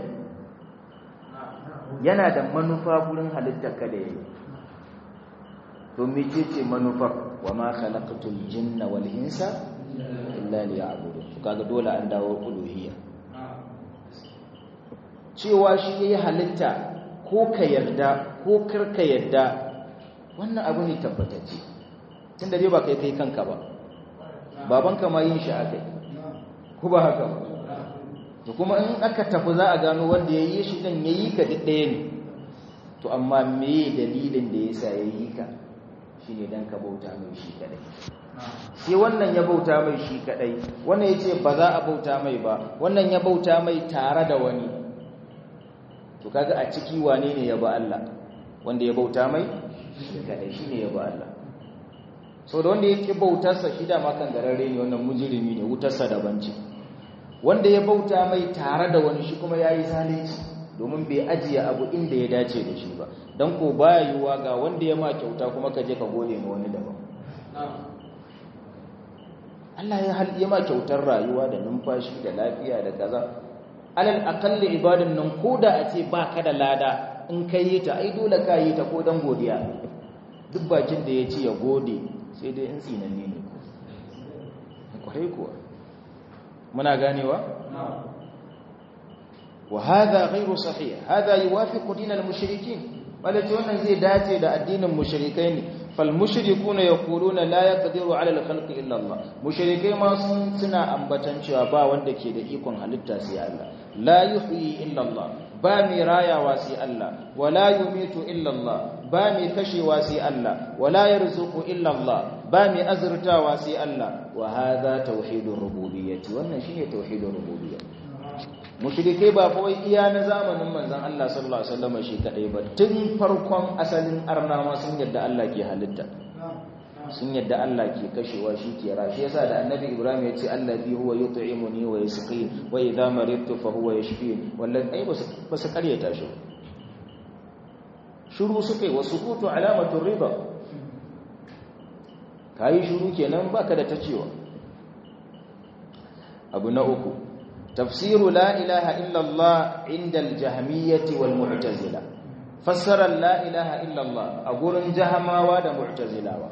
Speaker 1: yana da manufa gurin halittar ka da yayi to mece ce manufar wa ma khalaqatul jinna wal insa illa liya'budun kaga dole an dawo uluhiyya cewa shi yayi halitta ko ka yarda ko kar ka yarda wannan abu ne tabbatacce tunda dai ba kai kai kanka ba babanka ma yin shi akai ko ba haka ba to kuma in aka tafi za a gano wanda ya yi shi ɗin ya yi ka ɗaya ne to amma me dalilin da ya sa ya yi ka shi ne don ka bauta mai shi kaɗai sai wannan ya bauta mai shi kaɗai wannan ya ce ba za a bauta mai ba wannan ya bauta mai tare da wani to kaga a ciki wane ne ya ba Allah wanda ya bauta mai shi kaɗai shi ne ya ba Allah sau da wanda ya ƙi bautarsa shi da makan gararre ne wannan mujirimi ne wutarsa daban ce wanda ya bauta mai tare da wani shi kuma ya yi zalunci domin bai ajiye abu inda ya dace da shi ba don ko baya yiwuwa ga wanda ya ma kyauta kuma ka je ka gode ma wani daban Allah ya ya ma kyautar rayuwa da numfashi da lafiya da kaza alal aqalli ibadan nan koda a ce baka da lada in kai yi ta ai dole ka yi ta ko dan godiya duk bakin da ya ce ya gode sai dai in tsinanne ne kwarai kuwa muna ganewa wa hadha ghayru sahih hadha yuwafiqu din al-mushrikeen walace wannan zai dace da addinin mushrikai ne fal mushrikuna yaquluna la yaqdiru ala al-khalqi illa Allah mushrikai ma sun suna ambatan cewa ba wanda ke da ikon halitta sai Allah la yuhyi illa Allah ba mai rayawa sai Allah wala yumitu illa Allah ba mai kashewa sai Allah wala yarzuqu illa Allah ba mai azurtawa sai Allah wa hadha tauhidur rububiyyati wannan shine tauhidur rububiyyah mushrike ba fa wai iya na zamanin manzon Allah sallallahu alaihi wasallam shi kadai ba tun farkon asalin arnama sun yadda Allah ke halitta sun yadda Allah ke kashewa shi ke ra shi yasa da annabi Ibrahim ya ce allazi huwa yut'imuni wa yasqin wa idha maridtu fa huwa yashfin wallahi ai ba su karyata shi shuru suke wasu kutu alamatu riba kayi shuru kenan baka da tacewa abu na uku tafsiru la ilaha illa Allah inda al-jahmiyyah wal mu'tazila fassara la ilaha illa Allah a gurin jahamawa da mu'tazilawa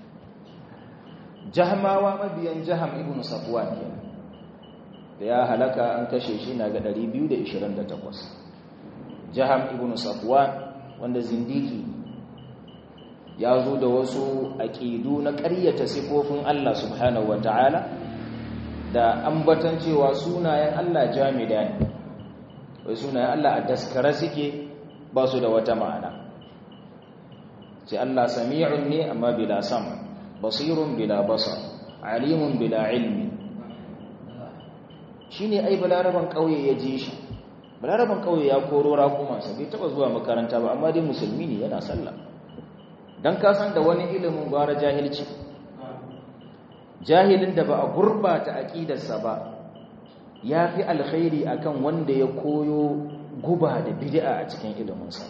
Speaker 1: jahamawa mabiyan jaham ibn safwan kenan da ya halaka an kashe shi na ga 228 jaham ibn safwan wanda zindiki ya zo da wasu aƙidu na ƙaryata sifofin Allah subhanahu wa ta'ala da ambatan cewa sunayen Allah jamida ne wai sunayen Allah a daskara suke ba su da wata ma'ana ce Allah sami'un ne amma bila sam basirun bila basar alimun bila ilmi shi ne ai balaraban ƙauye ya ji shi balaraban ƙauye ya koro raƙumansa bai taɓa zuwa makaranta ba amma dai musulmi ne yana sallah don kasan da wani ilimin gwara jahilci jahilin da ba a gurbata aƙidarsa ba ya fi alkhairi akan wanda ya koyo guba da bid'a a cikin iliminsa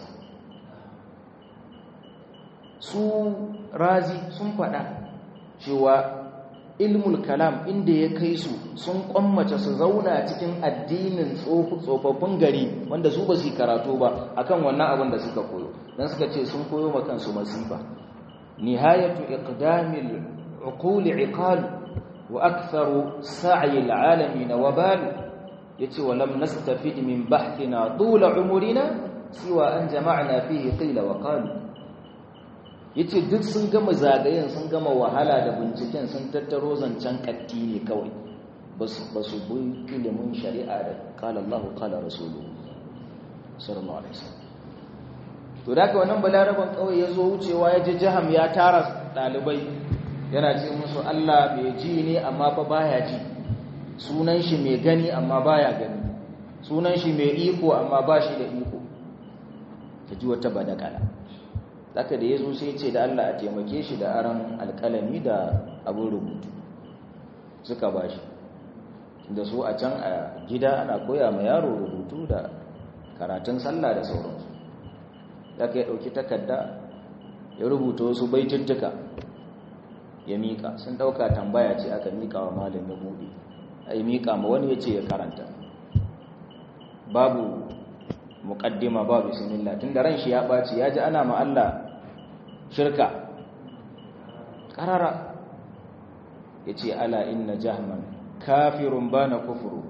Speaker 1: su razi sun faɗa cewa ilmul kalam inda ya kai su sun kwammace su zauna cikin addinin tsofaffin gari wanda su ba su karatu ba akan wannan abin da suka koyo don suka ce sun koyo ma kansu masifa nihayatu iqdamil uquli iqal wa aktharu sa'i alalamin wabal yace wa lam nastafid min bahthina tula umurina siwa an jama'na fihi qila wa qalu yace duk sun gama zagayen sun gama wahala da binciken sun tattaro zancen katti ne kawai basu basu bi ilimin shari'a da qala Allahu qala rasuluhu sallallahu alaihi wasallam to da ka wannan balaraban kawai ya zo wucewa ya ji jaham ya tara dalibai yana ce musu Allah bai ji ne amma fa baya ji sunan shi mai gani amma baya gani sunan shi mai iko amma ba shi da iko ta ji wata badakala zaka da yazo sai ce da Allah a taimake shi da aran alkalami da abin rubutu suka bashi da su a can a gida ana koya ma yaro rubutu da karatun sallah da sauransu zaka ya dauki takarda ya rubuta wasu baituttuka ya mika sun dauka tambaya ce aka mika wa malam ya bude ai mika ma wani yace ya karanta babu muqaddima ba bismillah tunda ran shi ya baci ya ji ana ma Allah shirka karara yace ala inna jahman kafirun bana kufru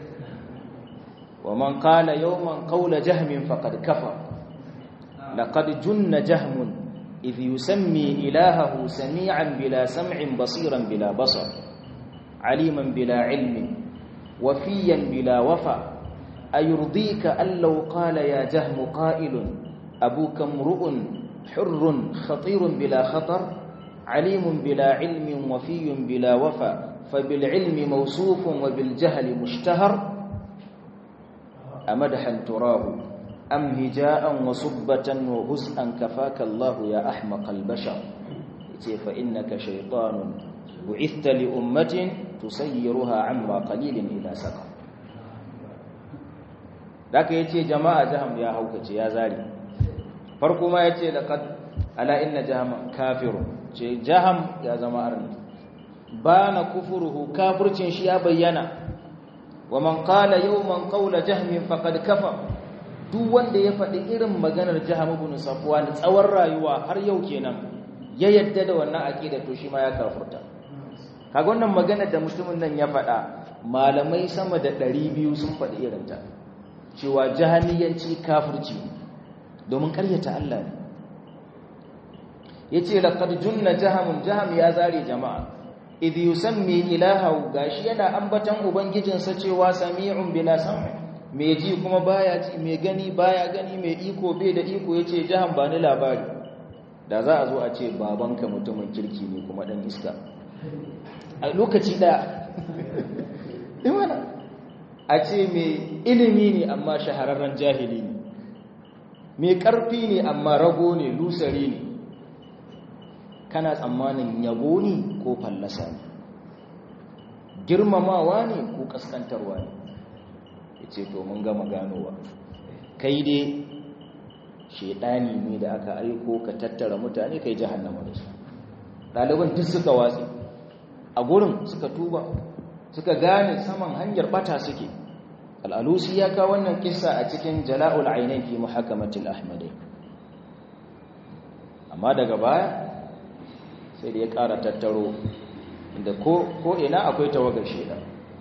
Speaker 1: wa man qala yawman qawla jahmin faqad kafar laqad junna jahmun idh yusammi ilahahu sami'an bila sam'in basiran bila basar aliman bila ilmin wafiyan bila wafa أيرضيك أن لو قال يا جهم قائل أبوك امرؤ حر خطير بلا خطر عليم بلا علم وفي بلا وفا فبالعلم موصوف وبالجهل مشتهر أمدحا تراه أم هجاء وصبة وهزءا كفاك الله يا أحمق البشر فإنك شيطان بعثت لأمة تسيرها عما قليل إلى سقر da aka yace jama'a jaham ya haukace ya zari farko ma yace laqad ala inna jaham kafirun ce jaham ya zama arni bana kufuruhu kafircin shi ya bayyana wa man qala yawman qawla jahmin faqad kafa duk wanda ya faɗi irin maganar jaham ibn safwan tsawon rayuwa har yau kenan ya yadda da wannan aqida to shi ma ya kafurta kaga wannan magana da mutumin nan ya faɗa malamai sama da 200 sun faɗi irin ta cewa jahaniyanci kafirci domin karyata Allah ne yace laqad junna jahamun jaham ya zare jama'a idh yusammi ilahahu gashi yana ambatan ubangijinsa cewa sami'un bila sam'i me ji kuma baya ji me gani baya gani me iko bai da iko yace jaham ba ni labari da za a zo a ce babanka mutumin kirki ne kuma dan iska a lokaci daya imana a ce mai ilimi ne amma shahararren jahili ne mai ƙarfi ne amma rago ne lusari ne kana tsammanin yabo ne ko fallasa ne girmamawa ne ko ƙaskantarwa ne ya ce to mun gama ganowa kai dai shaidani ne da aka aiko ka tattara mutane kai jahannama da su ɗaliban duk suka watsi a gurin suka tuba suka gane saman hanyar bata suke al'alusi ya kawo wannan kissa a cikin jala'ul ainihin fi muhakamatul ahmadai amma daga baya sai da ya ƙara tattaro inda ko ina akwai tawagar sheda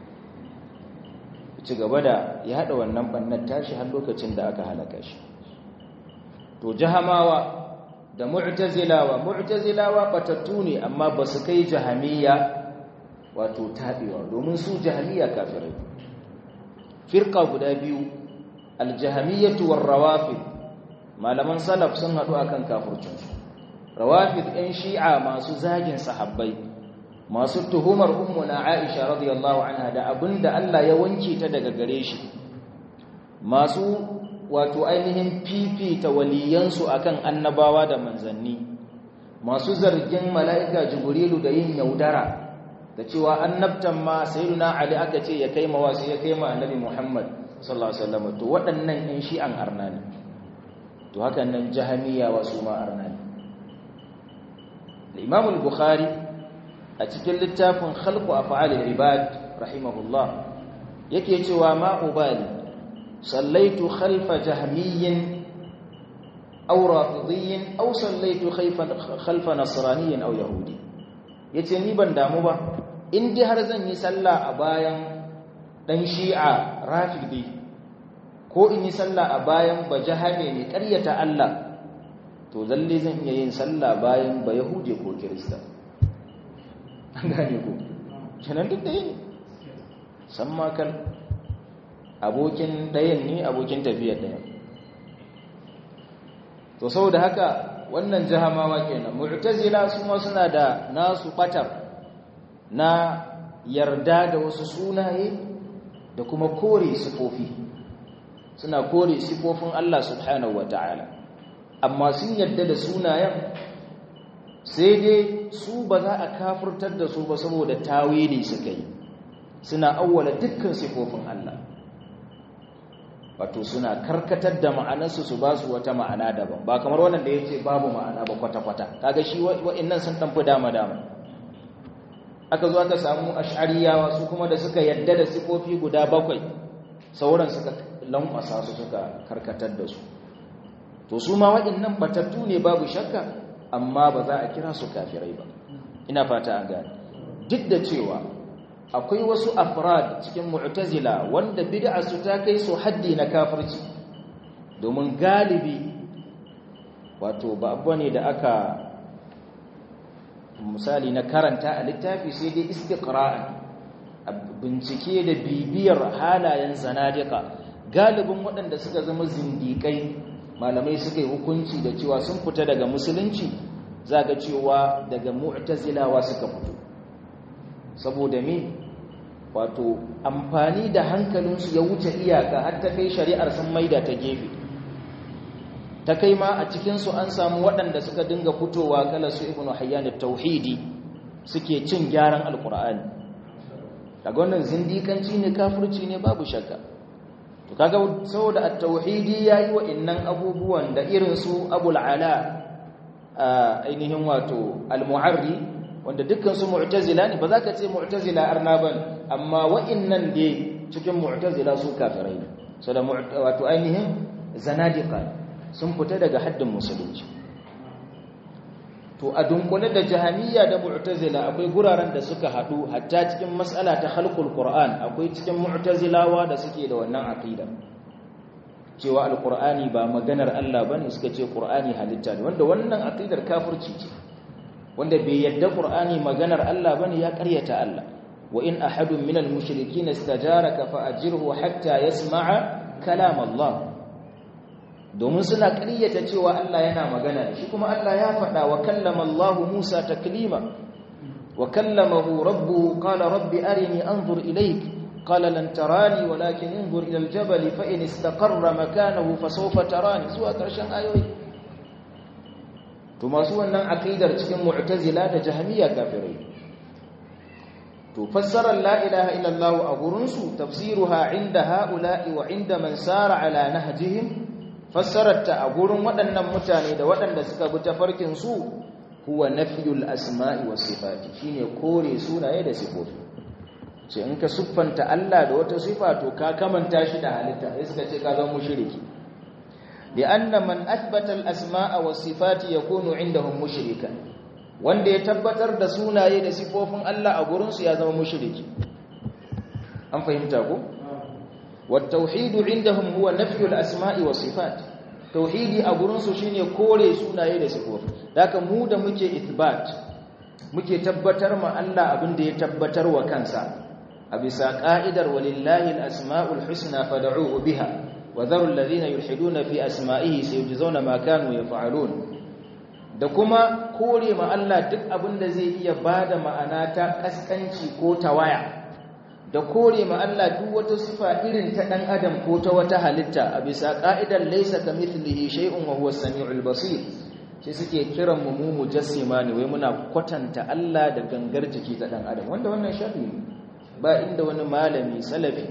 Speaker 1: ci gaba da ya haɗa wannan ɓannan tashi har lokacin da aka halaka shi to jahamawa da mu'tazilawa mu'tazilawa batattu ne amma ba su kai jahamiyya wato taɓewa domin su jahamiya kafirai firka guda biyu aljahamiyyatu war rawafid malaman salaf sun haɗu akan kafircinsu rawafid ɗin shi'a masu zagin sahabbai masu tuhumar ummuna aisha radiyallahu anha da abinda Allah ya wanke ta daga gare shi masu wato ainihin fifita waliyansu akan annabawa da manzanni masu zargin mala'ika jibrilu da yin yaudara da cewa annabtan ma sayyiduna ali aka ce ya kai mawa sai ya kai ma annabi muhammad sallallahu alaihi wasallam to waɗannan in shi'an arna ne to hakan nan jahamiya wasu ma arna ne Imam al-Bukhari a cikin littafin Khalqu Af'al al-Ibad rahimahullah yake cewa ma ubali sallaitu khalfa jahmiyyin aw rafidiyyin aw sallaitu khalfa nasraniyyin aw yahudi yace ni ban damu ba in dai har zan yi sallah a bayan dan shi'a rafidi ko in yi sallah a bayan bajahame mai ƙaryata Allah to lalle zan iya yin sallah bayan ba yahudi ko kirista an gane ko kenan duk da yin san makal abokin ɗayan ne abokin tafiyar ɗayan to saboda haka wannan jahamawa kenan mu'tazila su ma suna da nasu batar na yarda da wasu sunaye da kuma kore sifofi suna kore sifofin Allah subhanahu wataala amma sun yarda da sunayen sai dai su ba za a kafurtar da su ba saboda tawili suka yi suna awwala dukkan sifofin Allah wato suna karkatar da ma'anarsu su ba su wata ma'ana daban ba kamar wannan da ya ce babu ma'ana ba kwata-kwata kaga shi wa'innan sun ɗanfi dama-dama aka zo aka samu ash'ariyawa su kuma da suka yadda da sifofi guda bakwai sauran suka lankwasa su suka karkatar da su to su ma wa'innan batattu ne babu shakka amma ba za a kira su kafirai ba ina fata an gane duk da cewa akwai wasu afrad cikin mu'tazila wanda bid'a su ta kai su haddi na kafirci domin galibi wato ba abu ne da aka misali na karanta a littafi sai dai istiqra'an bincike da bibiyar halayen zanadika galibin waɗanda suka zama zindiƙai malamai suka yi hukunci da cewa sun fita daga musulunci zaga cewa daga mu'tazilawa suka fito saboda me wato amfani da hankalinsu ya wuce iyaka har ta kai shari'ar sun maida ta gefe ta kai ma a cikinsu an samu waɗanda suka dinga fitowa kala su ibnu hayyan tauhidi suke cin gyaran alkur'ani daga wannan zindikanci ne kafirci ne babu shakka to kaga saboda at-tauhidi yayi wa innan abubuwan da irin su abul ala ainihin wato al-mu'arri wanda dukkan su mu'tazila ne ba za ka ce mu'tazila arna ban amma wa'innan da cikin mu'tazila su kafirai ne so da wato ainihin zanadiqa sun fita daga haddin musulunci to a dunkule da jahamiyya da mu'tazila akwai guraren da suka hadu hatta cikin mas'ala ta khalqul qur'an akwai cikin mu'tazilawa da suke da wannan aqida cewa alqur'ani ba maganar Allah bane suka ce qur'ani halitta ne wanda wannan aqidar kafirci ce wanda bai yadda qur'ani maganar Allah bane ya ƙaryata Allah wa in ahadun minal mushrikeen istajaraka fa ajirhu hatta yasma'a kalam Allah domin suna ƙaryata cewa Allah yana magana shi kuma Allah ya faɗa wa kallama Allah Musa taklima wa kallamahu rabbuhu qala rabbi arini anzur ilayk qala lan tarani walakin انظر ila aljabal fa in istaqarra makanahu fasawfa tarani zuwa ƙarshen ayoyi to masu wannan aqidar cikin mu'tazila da jahmiya kafirai to fassarar la ilaha illallah a gurin su tafsiruha inda haula'i wa inda man sara ala nahjihim fassararta a gurin waɗannan mutane da waɗanda suka bi tafarkin su huwa nafyul asma'i was sifati shine kore sunaye da sifofi ce in ka siffanta Allah da wata sifa to ka kamanta shi da halitta sai suka ce ka zama mushriki لأن من أثبت الأسماء والصفات يكون عندهم مشركا wanda ya tabbatar da sunaye da sifofin Allah a gurinsu ya zama mushriki an fahimta ko wat tauhid indahum huwa nafyu al asma'i was sifat tauhidi a gurinsu shine kore sunaye da sifofi haka mu da muke ithbat muke tabbatar ma Allah abin da ya tabbatar wa kansa a bisa ka'idar walillahi al asma'ul husna fad'uhu biha وذروا الذين يلحدون في أسمائه سيجزون ما كانوا يفعلون da kuma kore ma Allah duk abin da zai iya bada ma'ana ta kaskanci ko tawaya da kore ma Allah duk wata sifa irin ta dan adam ko ta wata halitta a bisa ka'idar laysa kamithlihi shay'un wa huwa as-sami'ul basir sai suke kiran mu mu mujassima ne wai muna kwatanta Allah da gangar jiki ta dan adam wanda wannan sharri ba inda wani malami salafi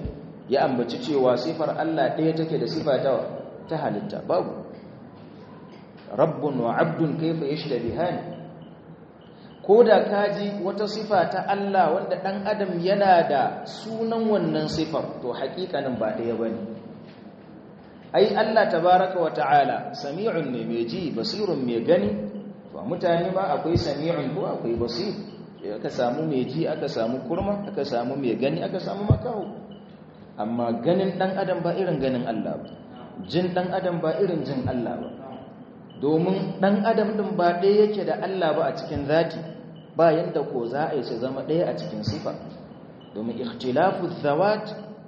Speaker 1: ya ambaci cewa sifar Allah ɗaya take da sifa ta ta halitta babu rabbun wa abdun kaifa yashtabihani ko da kaji wata sifa ta Allah wanda ɗan adam yana da sunan wannan sifar to haƙiƙanin ba ɗaya ba ne ai Allah tabaraka wa ta'ala sami'un ne mai ji basirun mai gani to mutane ma akwai sami'un ko akwai basir aka samu mai ji aka samu kurma aka samu mai gani aka samu makaho amma ganin ɗan adam ba irin ganin Allah ba jin ɗan adam ba irin jin Allah ba domin ɗan adam ɗin ba ɗaya yake da Allah ba a cikin zati ba yadda ko za a yi su zama ɗaya a cikin sifa domin ikhtilafu zawat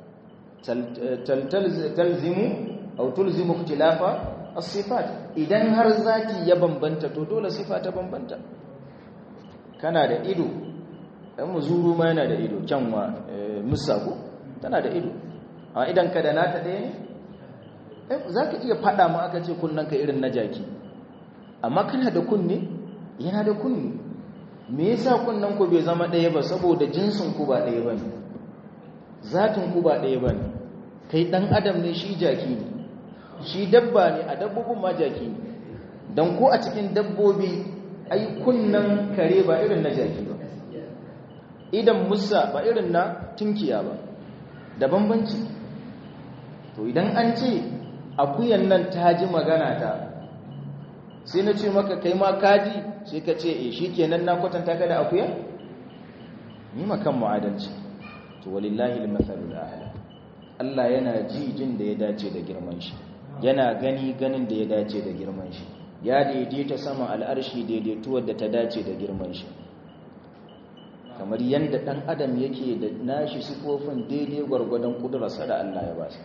Speaker 1: talzimu au tulzimu ikhtilafa as-sifat idan har zati ya bambanta to dole sifa ta bambanta kana da ido dan muzuru ma yana da ido kyanwa musaku tana da ido a idan ka da nata ɗaya ne za ka iya faɗa ma aka ce ka irin na jaki amma kana da kunne yana da kunne me yasa kunnan ku bai zama ɗaya ba saboda jinsin ku ba ɗaya bane zatin ku ba ɗaya bane kai dan adam ne shi jaki ne shi dabba ne a dabbobin ma jaki ne dan ko a cikin dabbobi ai kunnan kare ba irin na jaki ba idan musa ba irin na tunkiya ba da bambanci to idan an ce akuyan nan ta ji magana ta sai na ce maka kai ma kaji sai ka ce e shi kenan na kwatanta ka da akuya ni makan mu'adalci to walillahi al-mathalul a'la Allah yana ji jin da ya dace da girman shi yana gani ganin da ya dace da girman shi ya daidaita sama al'arshi daidaituwar da ta dace da girman shi kamar yadda ɗan adam yake da nashi sifofin daidai gwargwadon ƙudurarsa da Allah ya ba su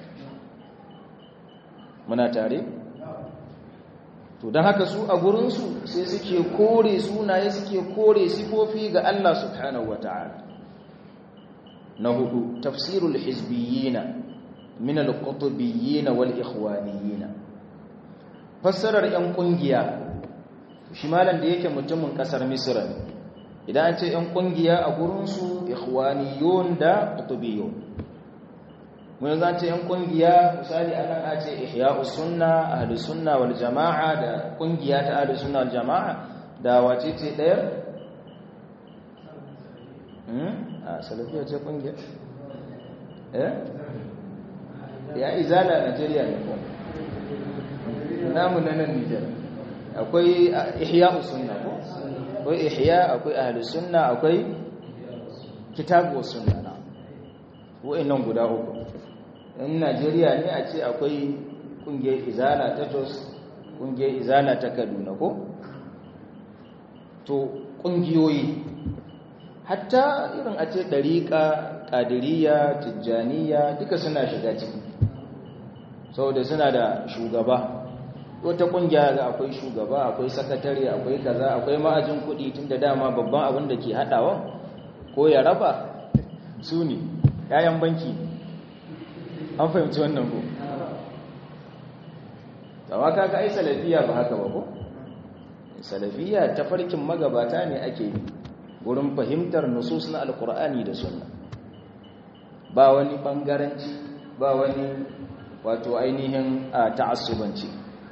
Speaker 1: muna tare? to don haka su a gurinsu sai suke kore sunaye suke kore sifofi ga Allah subhanahu wa ta'ala na hudu tafsirul hizbiyina min al-qutbiyyina wal ikhwaniyina fassarar yan kungiya shi malan da yake mutumin kasar misra ne idan an ce yan kungiya a gurinsu ikhwaniyun da qutubiyyun mun yanzu an ce yan kungiya misali anan a ce ihya'us sunna ahlus sunna wal jama'a da kungiya ta ahlus sunna wal jama'a da wace ce dayar hmm a salafiya ce kungiya eh ya izala Najeriya ne ko namu na nan Nijar akwai ihya'us sunna ko akwai ihya akwai ahlus sunna akwai kitabu sunna na wa'annan guda uku in Najeriya ne a ce akwai kungiyar izala ta Jos kungiyar izala ta Kaduna ko to kungiyoyi hatta irin a ce dariqa qadiriyya tijjaniya duka suna shiga ciki saboda suna da shugaba wata kungiya ga akwai shugaba akwai sakatare akwai kaza akwai ma'ajin kuɗi tunda dama babban abin da ke haɗawa ko ya raba su ne yayan banki an fahimci wannan ko tawa kaga ai salafiya ba haka ba ko salafiya ta farkin magabata ne ake yi wurin fahimtar nusus na alkur'ani da sunna ba wani bangaranci ba wani wato ainihin ta'assubanci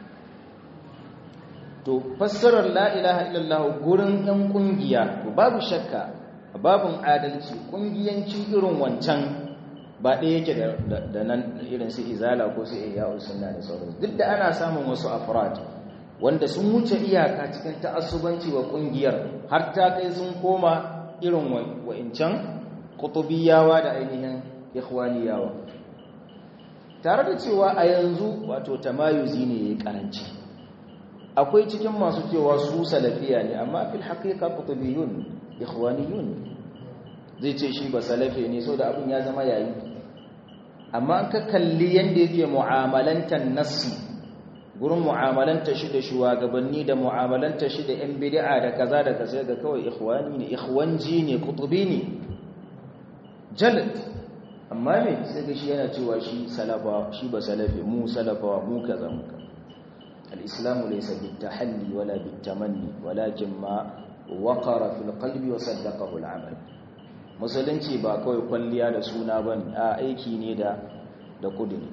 Speaker 1: to fassarar la ilaha illallah gurin yan kungiya babu shakka babun adalci kungiyanci irin wancan ba ɗaya yake da nan irin su izala ko su iya sunna da sauransu duk da ana samun wasu afrad wanda sun wuce iyaka cikin ta'assubanci wa kungiyar har ta kai sun koma irin wa'incan kutubiyawa da ainihin ikhwaniyawa tare da cewa a yanzu wato tamayuzi ne yayi karanci akwai cikin masu cewa su salafiya ne amma fil haqiqa kutubiyun ikhwaniyun zai ce shi ba salafi ne so da abin ya zama yayi amma an ka kalli yanda yake mu'amalantar nassi gurin mu'amalanta shi da shugabanni da mu'amalanta shi da 'yan bid'a da kaza da kaza ga kawai ikhwani ne ikhwanji ne kutubi ne jalad amma me sai ga shi yana cewa shi salafa shi ba salafi mu salafa mu kaza mu kaza al-islam laysa bitahalli wala bitamanni walakin ma waqara fil qalbi wa saddaqahu al-amal musulunci ba kawai kwalliya da suna bane a aiki ne da da kuduri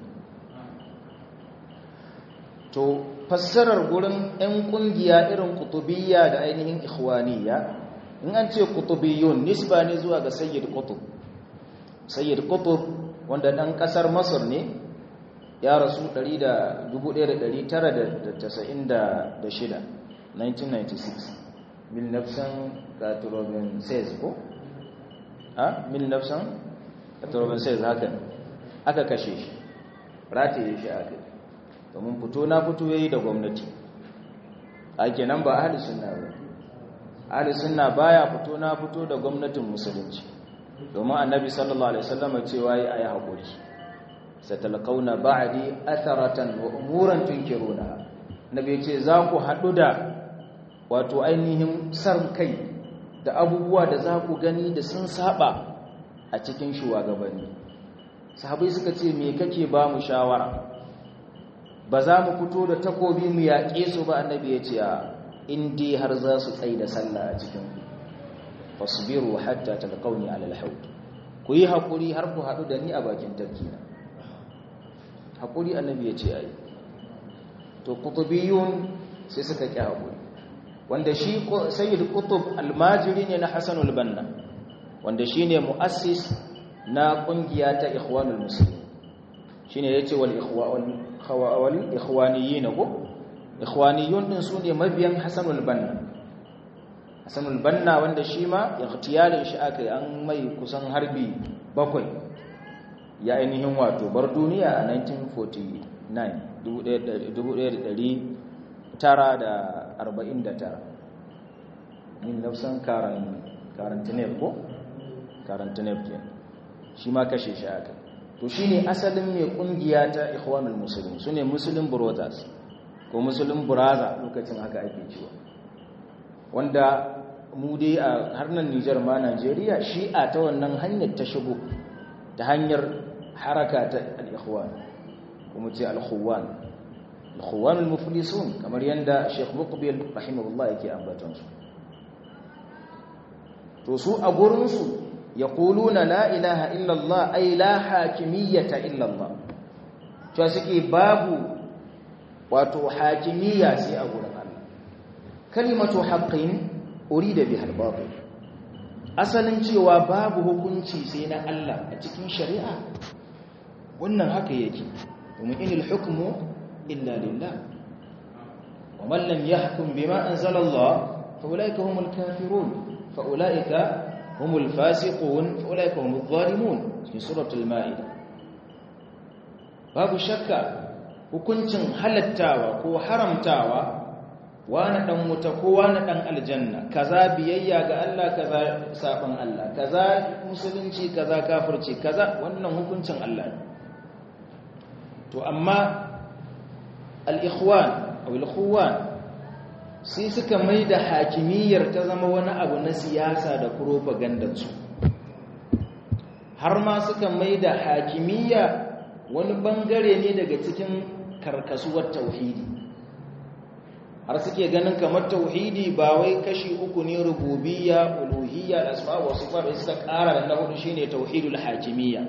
Speaker 1: to fassarar gurin 'yan kungiya irin kutubiyya da ainihin ikhwaniyya in an ce kutubiyun nisba ne zuwa ga sayyid kutub sayyid kutub wanda dan kasar masar ne ya rasu 1996 1996 mil nafsan katurobin says ko? ha? mil nafsan katurobin says haka aka kashe shi rataye shi aka domin fito na fito yayi da gwamnati ake nan ba ahli sunna ba ahli sunna baya fito na fito da gwamnatin musulunci domin annabi sallallahu alaihi wasallam cewa yi ayi hakuri satalqauna ba'di atharatan wa umuran tunkiruna nabi ce za ku hadu da wato ainihin san kai da abubuwa da za ku gani da sun saba a cikin shugabanni sahabai suka ce me kake ba mu shawara ba za mu fito da takobi mu yaƙe su ba annabi ya ce a indi har za su tsaye da sallah a cikin fasbiru hatta talqauni ala alhawd ku yi hakuri har ku haɗu da ni a bakin tafkina hakuri annabi ya ce ai to qutubiyun sai suka ƙi hakuri wanda shi sayyid qutub almajiri ne na hasanul banna wanda shine muassis na kungiya ta ikhwanul muslimin shine yace wal ikhwan wal ikhwaniyin ko ikhwaniyun din sune mabiyan hasanul banna hasanul banna wanda shi ma ikhtiyalin shi akai an mai kusan harbi bakwai ya ainihin wato bar duniya a 1949 1949 min nafsan karantinef ko karantinef ke shi ma kashe shi aka to shi ne asalin mai kungiya ta ikhwanul musulun su ne musulun brothers ko musulun buraza lokacin haka ake cewa wanda mu dai a harnan nijar ma najeriya shi'a ta wannan hanyar ta shigo ta hanyar haraka ta al-ikhwan kuma ce al-khuwan al-khuwan al-muflisun kamar yanda Sheikh Muqbil rahimahullah yake ambaton su to su a gurin su yaquluna la ilaha illa Allah ay la hakimiyyata illa Allah to suke babu wato hakimiyya sai a gurin Allah kalimatu haqqin urida biha al-batil asalin cewa babu hukunci sai na Allah a cikin shari'a wannan haka yake domin inil hukmu illa lillah wa man lam yahkum bima anzala Allah fa ulaika humul kafirun fa ulaika humul fasiqun fa ulaika humul zalimun fi suratul maida babu shakka hukuncin halattawa ko haramtawa wani dan wuta ko wani dan aljanna kaza biyayya ga Allah kaza saban Allah kaza musulunci kaza kafirci kaza wannan hukuncin Allah ne to amma al-ikhwan aw al-khuwan sai suka maida hakimiyyar ta zama wani abu na siyasa da propaganda su har ma suka maida hakimiyya wani bangare ne daga cikin karkasuwar tauhidi har suke ganin kamar tauhidi ba wai kashi uku ne rububiyya uluhiyya da asma wa sifat da suka ƙara da na hudu shine tauhidul hakimiyya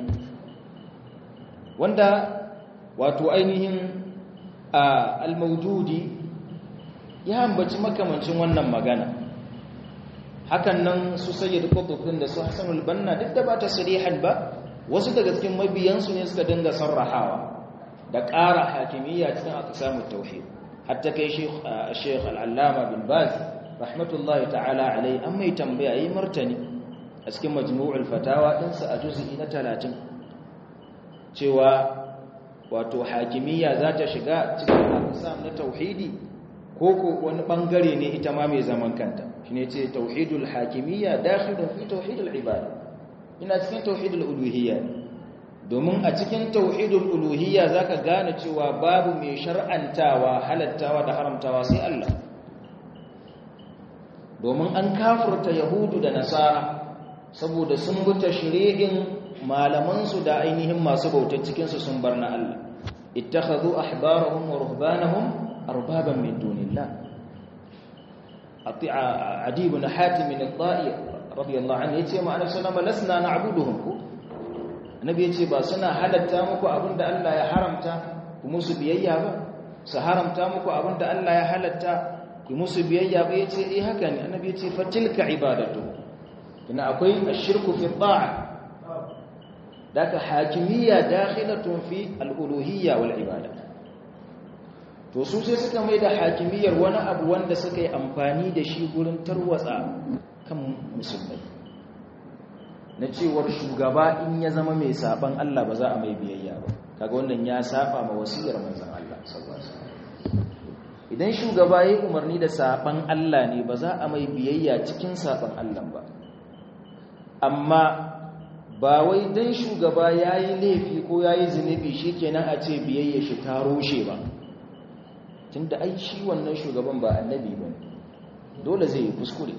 Speaker 1: wanda wato ainihin al-mawdudi ya ambaci makamancin wannan magana hakan nan su sayyid qutb din da su hasanul banna duk da ba ta sarihan ba wasu daga cikin mabiyansu ne suka dinga sarrahawa da ƙara hakimiyya cikin aqsamut tauhid hatta kai sheikh al'allama bin baz rahmatullahi ta'ala alai an mai tambaya yi martani a cikin majmu'ul fatawa ɗinsa a juzi na talatin cewa wato hakimiyya za ta shiga cikin aqsam na tauhidi ko ko wani bangare ne ita ma mai zaman kanta shine ce tauhidul hakimiyya dakhilun fi tauhidul ibada ina cikin tauhidul uluhiyya domin a cikin tauhidul uluhiyya zaka gane cewa babu mai shar'antawa halattawa da haramtawa sai Allah domin an kafurta yahudu da nasara saboda sun bi tashri'in malaman su da ainihin masu bautar cikin su sun bar na Allah ittakhadhu ahbarahum wa ruhbanahum arbaban min dunillah ati'a adi ibn hatim min al-da'i radiyallahu anhu yace ma annabi sallallahu alaihi wasallam lasna na'buduhum annabi ya ce ba suna halatta muku abinda Allah ya haramta ku musu biyayya ba su haramta muku abinda Allah ya halatta ku musu biyayya ba yace eh haka ne annabi ya ce fatilka ibadatu kina akwai ashirku fi ta'a daga hakimiyya dakhilatun fi al-uluhiyya wal ibadat to su sai suka mai da hakimiyyar wani abu wanda suka yi amfani da shi gurin tarwatsa kan musulmai na cewar shugaba in ya zama mai saban Allah ba za a mai biyayya ba kaga wannan ya saba ma wasiyar manzon Allah sallallahu alaihi wasallam idan shugaba yayi umarni da saban Allah ne ba za a mai biyayya cikin saban Allah ba amma ba wai dan shugaba yayi laifi ko yayi zunubi shikenan a ce biyayya shi ta rushe ba tunda ai shi wannan shugaban ba annabi bane dole zai yi kuskure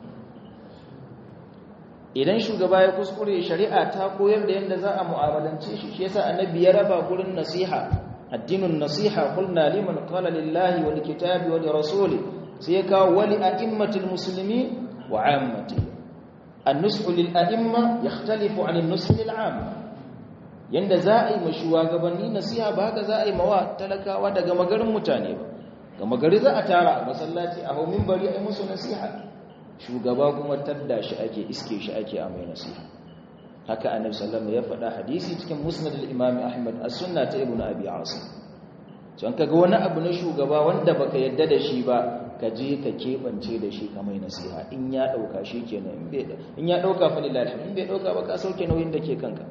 Speaker 1: idan shugaba ya kuskure shari'a ta koyar da yadda za a mu'amalance shi shi yasa annabi ya raba gurin nasiha addinun nasiha qulna liman qala lillahi wal kitabi wa rasuli sai ya kawo wali a'immatil muslimin wa 'ammati an-nushu lil a'imma yakhtalifu 'an an-nushi lil 'amma yanda za a yi mashuwa gabanni nasiha ba haka za a yi mawa talakawa daga magarin mutane ba ga magari za a tara a masallaci a hau minbari a yi musu nasiha shugaba kuma tadda shi ake iske shi ake a mai nasiha haka annabi sallallahu ya faɗa hadisi cikin musnad al-imam ahmad as-sunna ta ibnu abi asim can kaga wani abu na shugaba wanda baka yadda da shi ba ka je ka kebance da shi ka mai nasiha in ya dauka shi kenan in bai in ya dauka fa lillahi in bai dauka ba ka sauke nauyin da ke kanka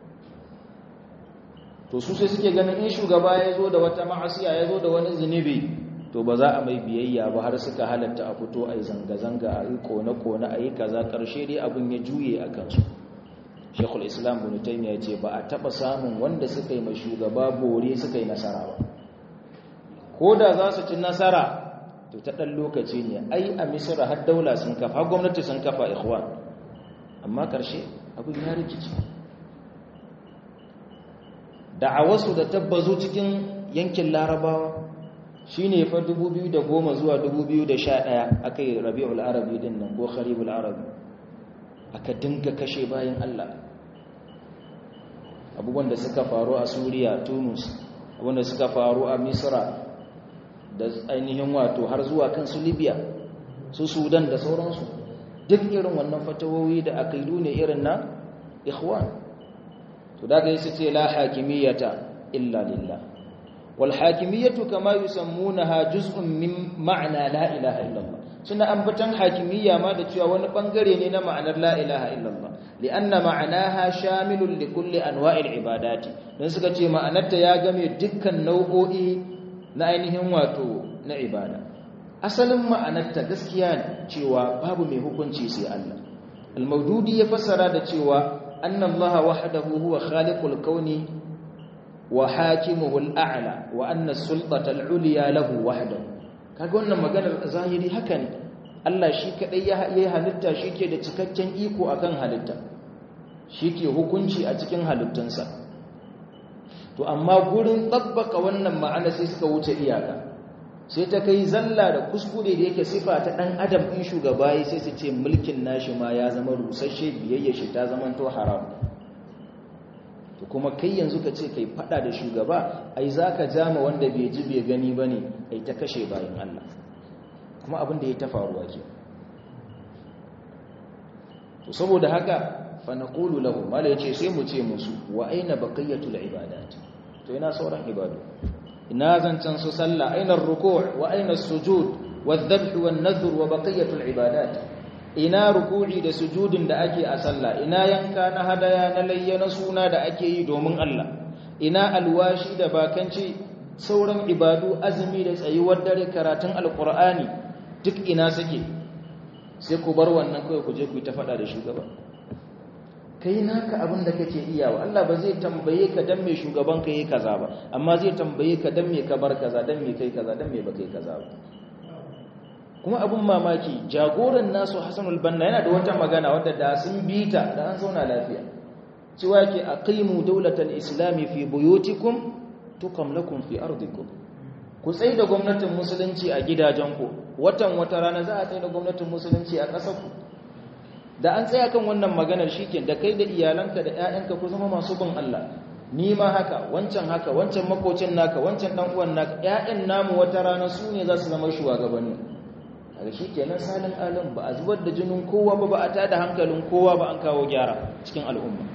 Speaker 1: to su sai suke ganin in shugaba ya zo da wata ma'asiya ya zo da wani zunubi to ba za a mai biyayya ba har suka halatta a fito a yi zanga-zanga a yi kone-kone a yi kaza ƙarshe dai abin ya juye a kansu shekul islam bin taimiyya ce ba a taɓa samun wanda suka yi mai shugaba bore suka yi nasara ba ko da za su ci nasara to ta ɗan lokaci ne ai a misira har daula sun kafa har gwamnati sun kafa ikhwan amma ƙarshe abin ya rikici da'awarsu da tabbazo cikin yankin larabawa shi ne fa 2010 zuwa 2011 aka yi rabi'ul arabi din nan ko kharibul arabi aka dinga kashe bayan Allah abubuwan da suka faru a suriya tunus abubuwan da suka faru a misra da ainihin wato har zuwa kan su libya su sudan da sauransu duk irin wannan fatawowi da akaidu ne irin na ikhwan to daga yi su ce la hakimiyata illa lillah والحاكمية كما يسمونها جزء من معنى لا إله إلا الله سنة أنبتن حاكمية ما دتشوى ونبنغري لنا معنى لا إله إلا الله لأن معناها شامل لكل أنواع العبادات نسكة معنى تياغم يدكا نوعي نأينهم واتو نعبادة أصلا معنى تغسكيان تشوى باب ميهوكن تشيسي الله الموجود يفسر هذا تشوى أن الله وحده هو خالق الكون وحاكمه الأعلى وأن السلطة العليا له وحده kaga wannan maganar zahiri haka ne Allah shi kadai ya yi halitta shike da cikakken iko akan halitta shike hukunci a cikin halittunsa to amma gurin tabbaka wannan ma'ana sai suka wuce iyaka sai ta kai zalla da kuskure da yake sifa ta dan adam in shugaba yi sai su ce mulkin nashi ma ya zama rusasshe biyayya shi ta zama to haram to kuma kai yanzu ka ce kai fada da shugaba ai zaka jama wanda bai ji bai gani bane ai ta kashe bayan Allah kuma abin da ya ta faruwa ke to saboda haka fa naqulu lahum mala yace sai mu ce musu wa aina baqiyatul ibadat to ina sauran ibadu ina zancan su sallah aina ruku' wa aina sujud wadh-dhabh wan-nadhr wa baqiyatul ibadat ina ruku'i da sujudin da ake a sallah ina yanka na hadaya na layyana suna da ake yi domin Allah ina alwashi da bakanci sauran ibadu azumi da tsayuwar dare karatun alqur'ani duk ina suke sai ku bar wannan kai ku je ku ta fada da shugaba kai naka abin da kake iyawa Allah ba zai tambaye ka dan me shugaban ka yi kaza ba amma zai tambaye ka dan me ka bar kaza dan me kai kaza dan me ba kai kaza ba kuma abun mamaki jagoran nasu Hassanul Banna yana da wata magana wadda da sun bita da an zauna lafiya cewa ke aqimu dawlatal islami fi buyutikum tukam lakum fi ardikum ku tsaye da gwamnatin musulunci a gidajenku watan wata rana za a tsaye da gwamnatin musulunci a ƙasarku da an tsaya kan wannan maganar shike da kai da iyalanka da ƴaƴanka ku zama masu bin Allah ni ma haka wancan haka wancan makocin naka wancan dan uwan naka ƴaƴan namu wata rana su ne za su zama shugabanni kaga shikenan salin alim ba a zubar da jinin kowa ba ba a tada hankalin kowa ba an kawo gyara cikin al'umma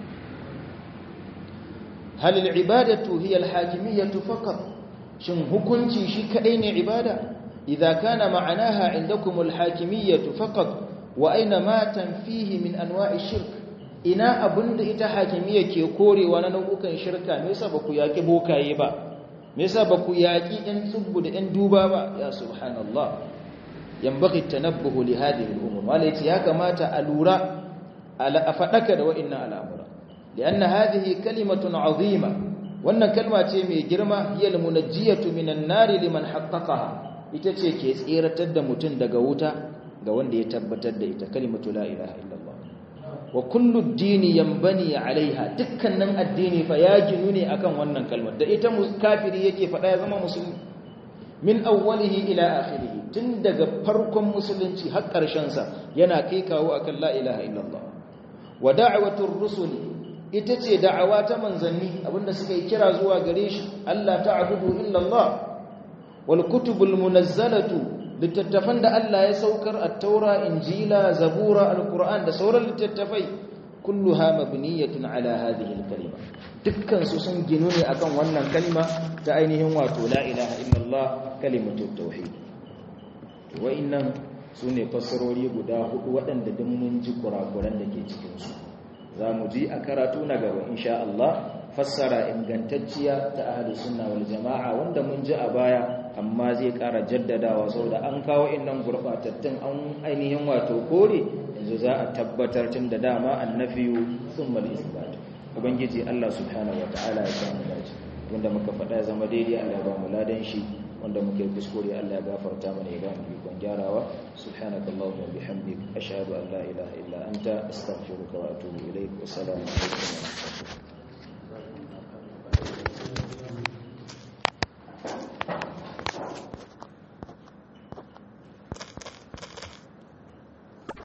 Speaker 1: hal al-ibadatu hiya al-hakimiyyatu faqat shin hukunci shi kadai ne ibada idza kana ma'anaha indakum al-hakimiyyatu faqat wa aina ma tanfihi min anwa'i shirk ina abinda ita hakimiyya ke korewa na nau'ukan shirka me yasa baku yaki bokaye ba me yasa baku yaki ɗan tsubbu da ɗan duba ba ya subhanallah yanbaghi tanabbuhu li hadhihi al-umur wala yace ya kamata a lura a fadaka da wa'annan al'amura lianna hadhihi kalimatun azima wannan kalma ce mai girma hiya al-munajjiyatu minan nari liman haqqaqaha ita ce ke tseratar da mutum daga wuta ga wanda ya tabbatar da ita kalimatu la ilaha illallah wa kullu dini yanbani alaiha dukkanin addini fa ya ginu ne akan wannan kalmar da ita kafiri yake faɗa ya zama musulmi min awwalihi ila akhirih tun daga farkon musulunci har ƙarshen sa yana kai kawo akan la ilaha illallah wa da'watur rusul ita ce da'awa ta manzanni abinda suka yi kira zuwa gare shi Allah ta'budu illallah wal kutubul munazzalatu littattafan da Allah ya saukar at-taura injila zabura al-qur'an da sauran littattafai kulluha mabniyatun ala hadhihi al-kalima dukkan su sun ginu ne akan wannan kalma ta ainihin wato la ilaha illallah kalimatu tauhid wa'annan sune fassarori guda hudu waɗanda duk mun ji kurakuran da ke cikin su zamu ji a karatu na gaba insha Allah fassara ingantacciya ta ahli sunna wal jama'a wanda mun ji a baya amma zai ƙara jaddadawa saboda an kawo innan gurbatattun an ainihin wato kore yanzu za a tabbatar tun da dama annafiyu thumma al-isbat ubangiji Allah subhanahu wataala ya samu dace wanda muka faɗa ya zama daidai Allah ya ba mu ladan shi wanda muke kuskure Allah ya gafarta mana ya ba mu ikon gyarawa subhanakallahumma wa bihamdik ashhadu an la ilaha illa anta astaghfiruka wa atubu ilaik wa assalamu alaikum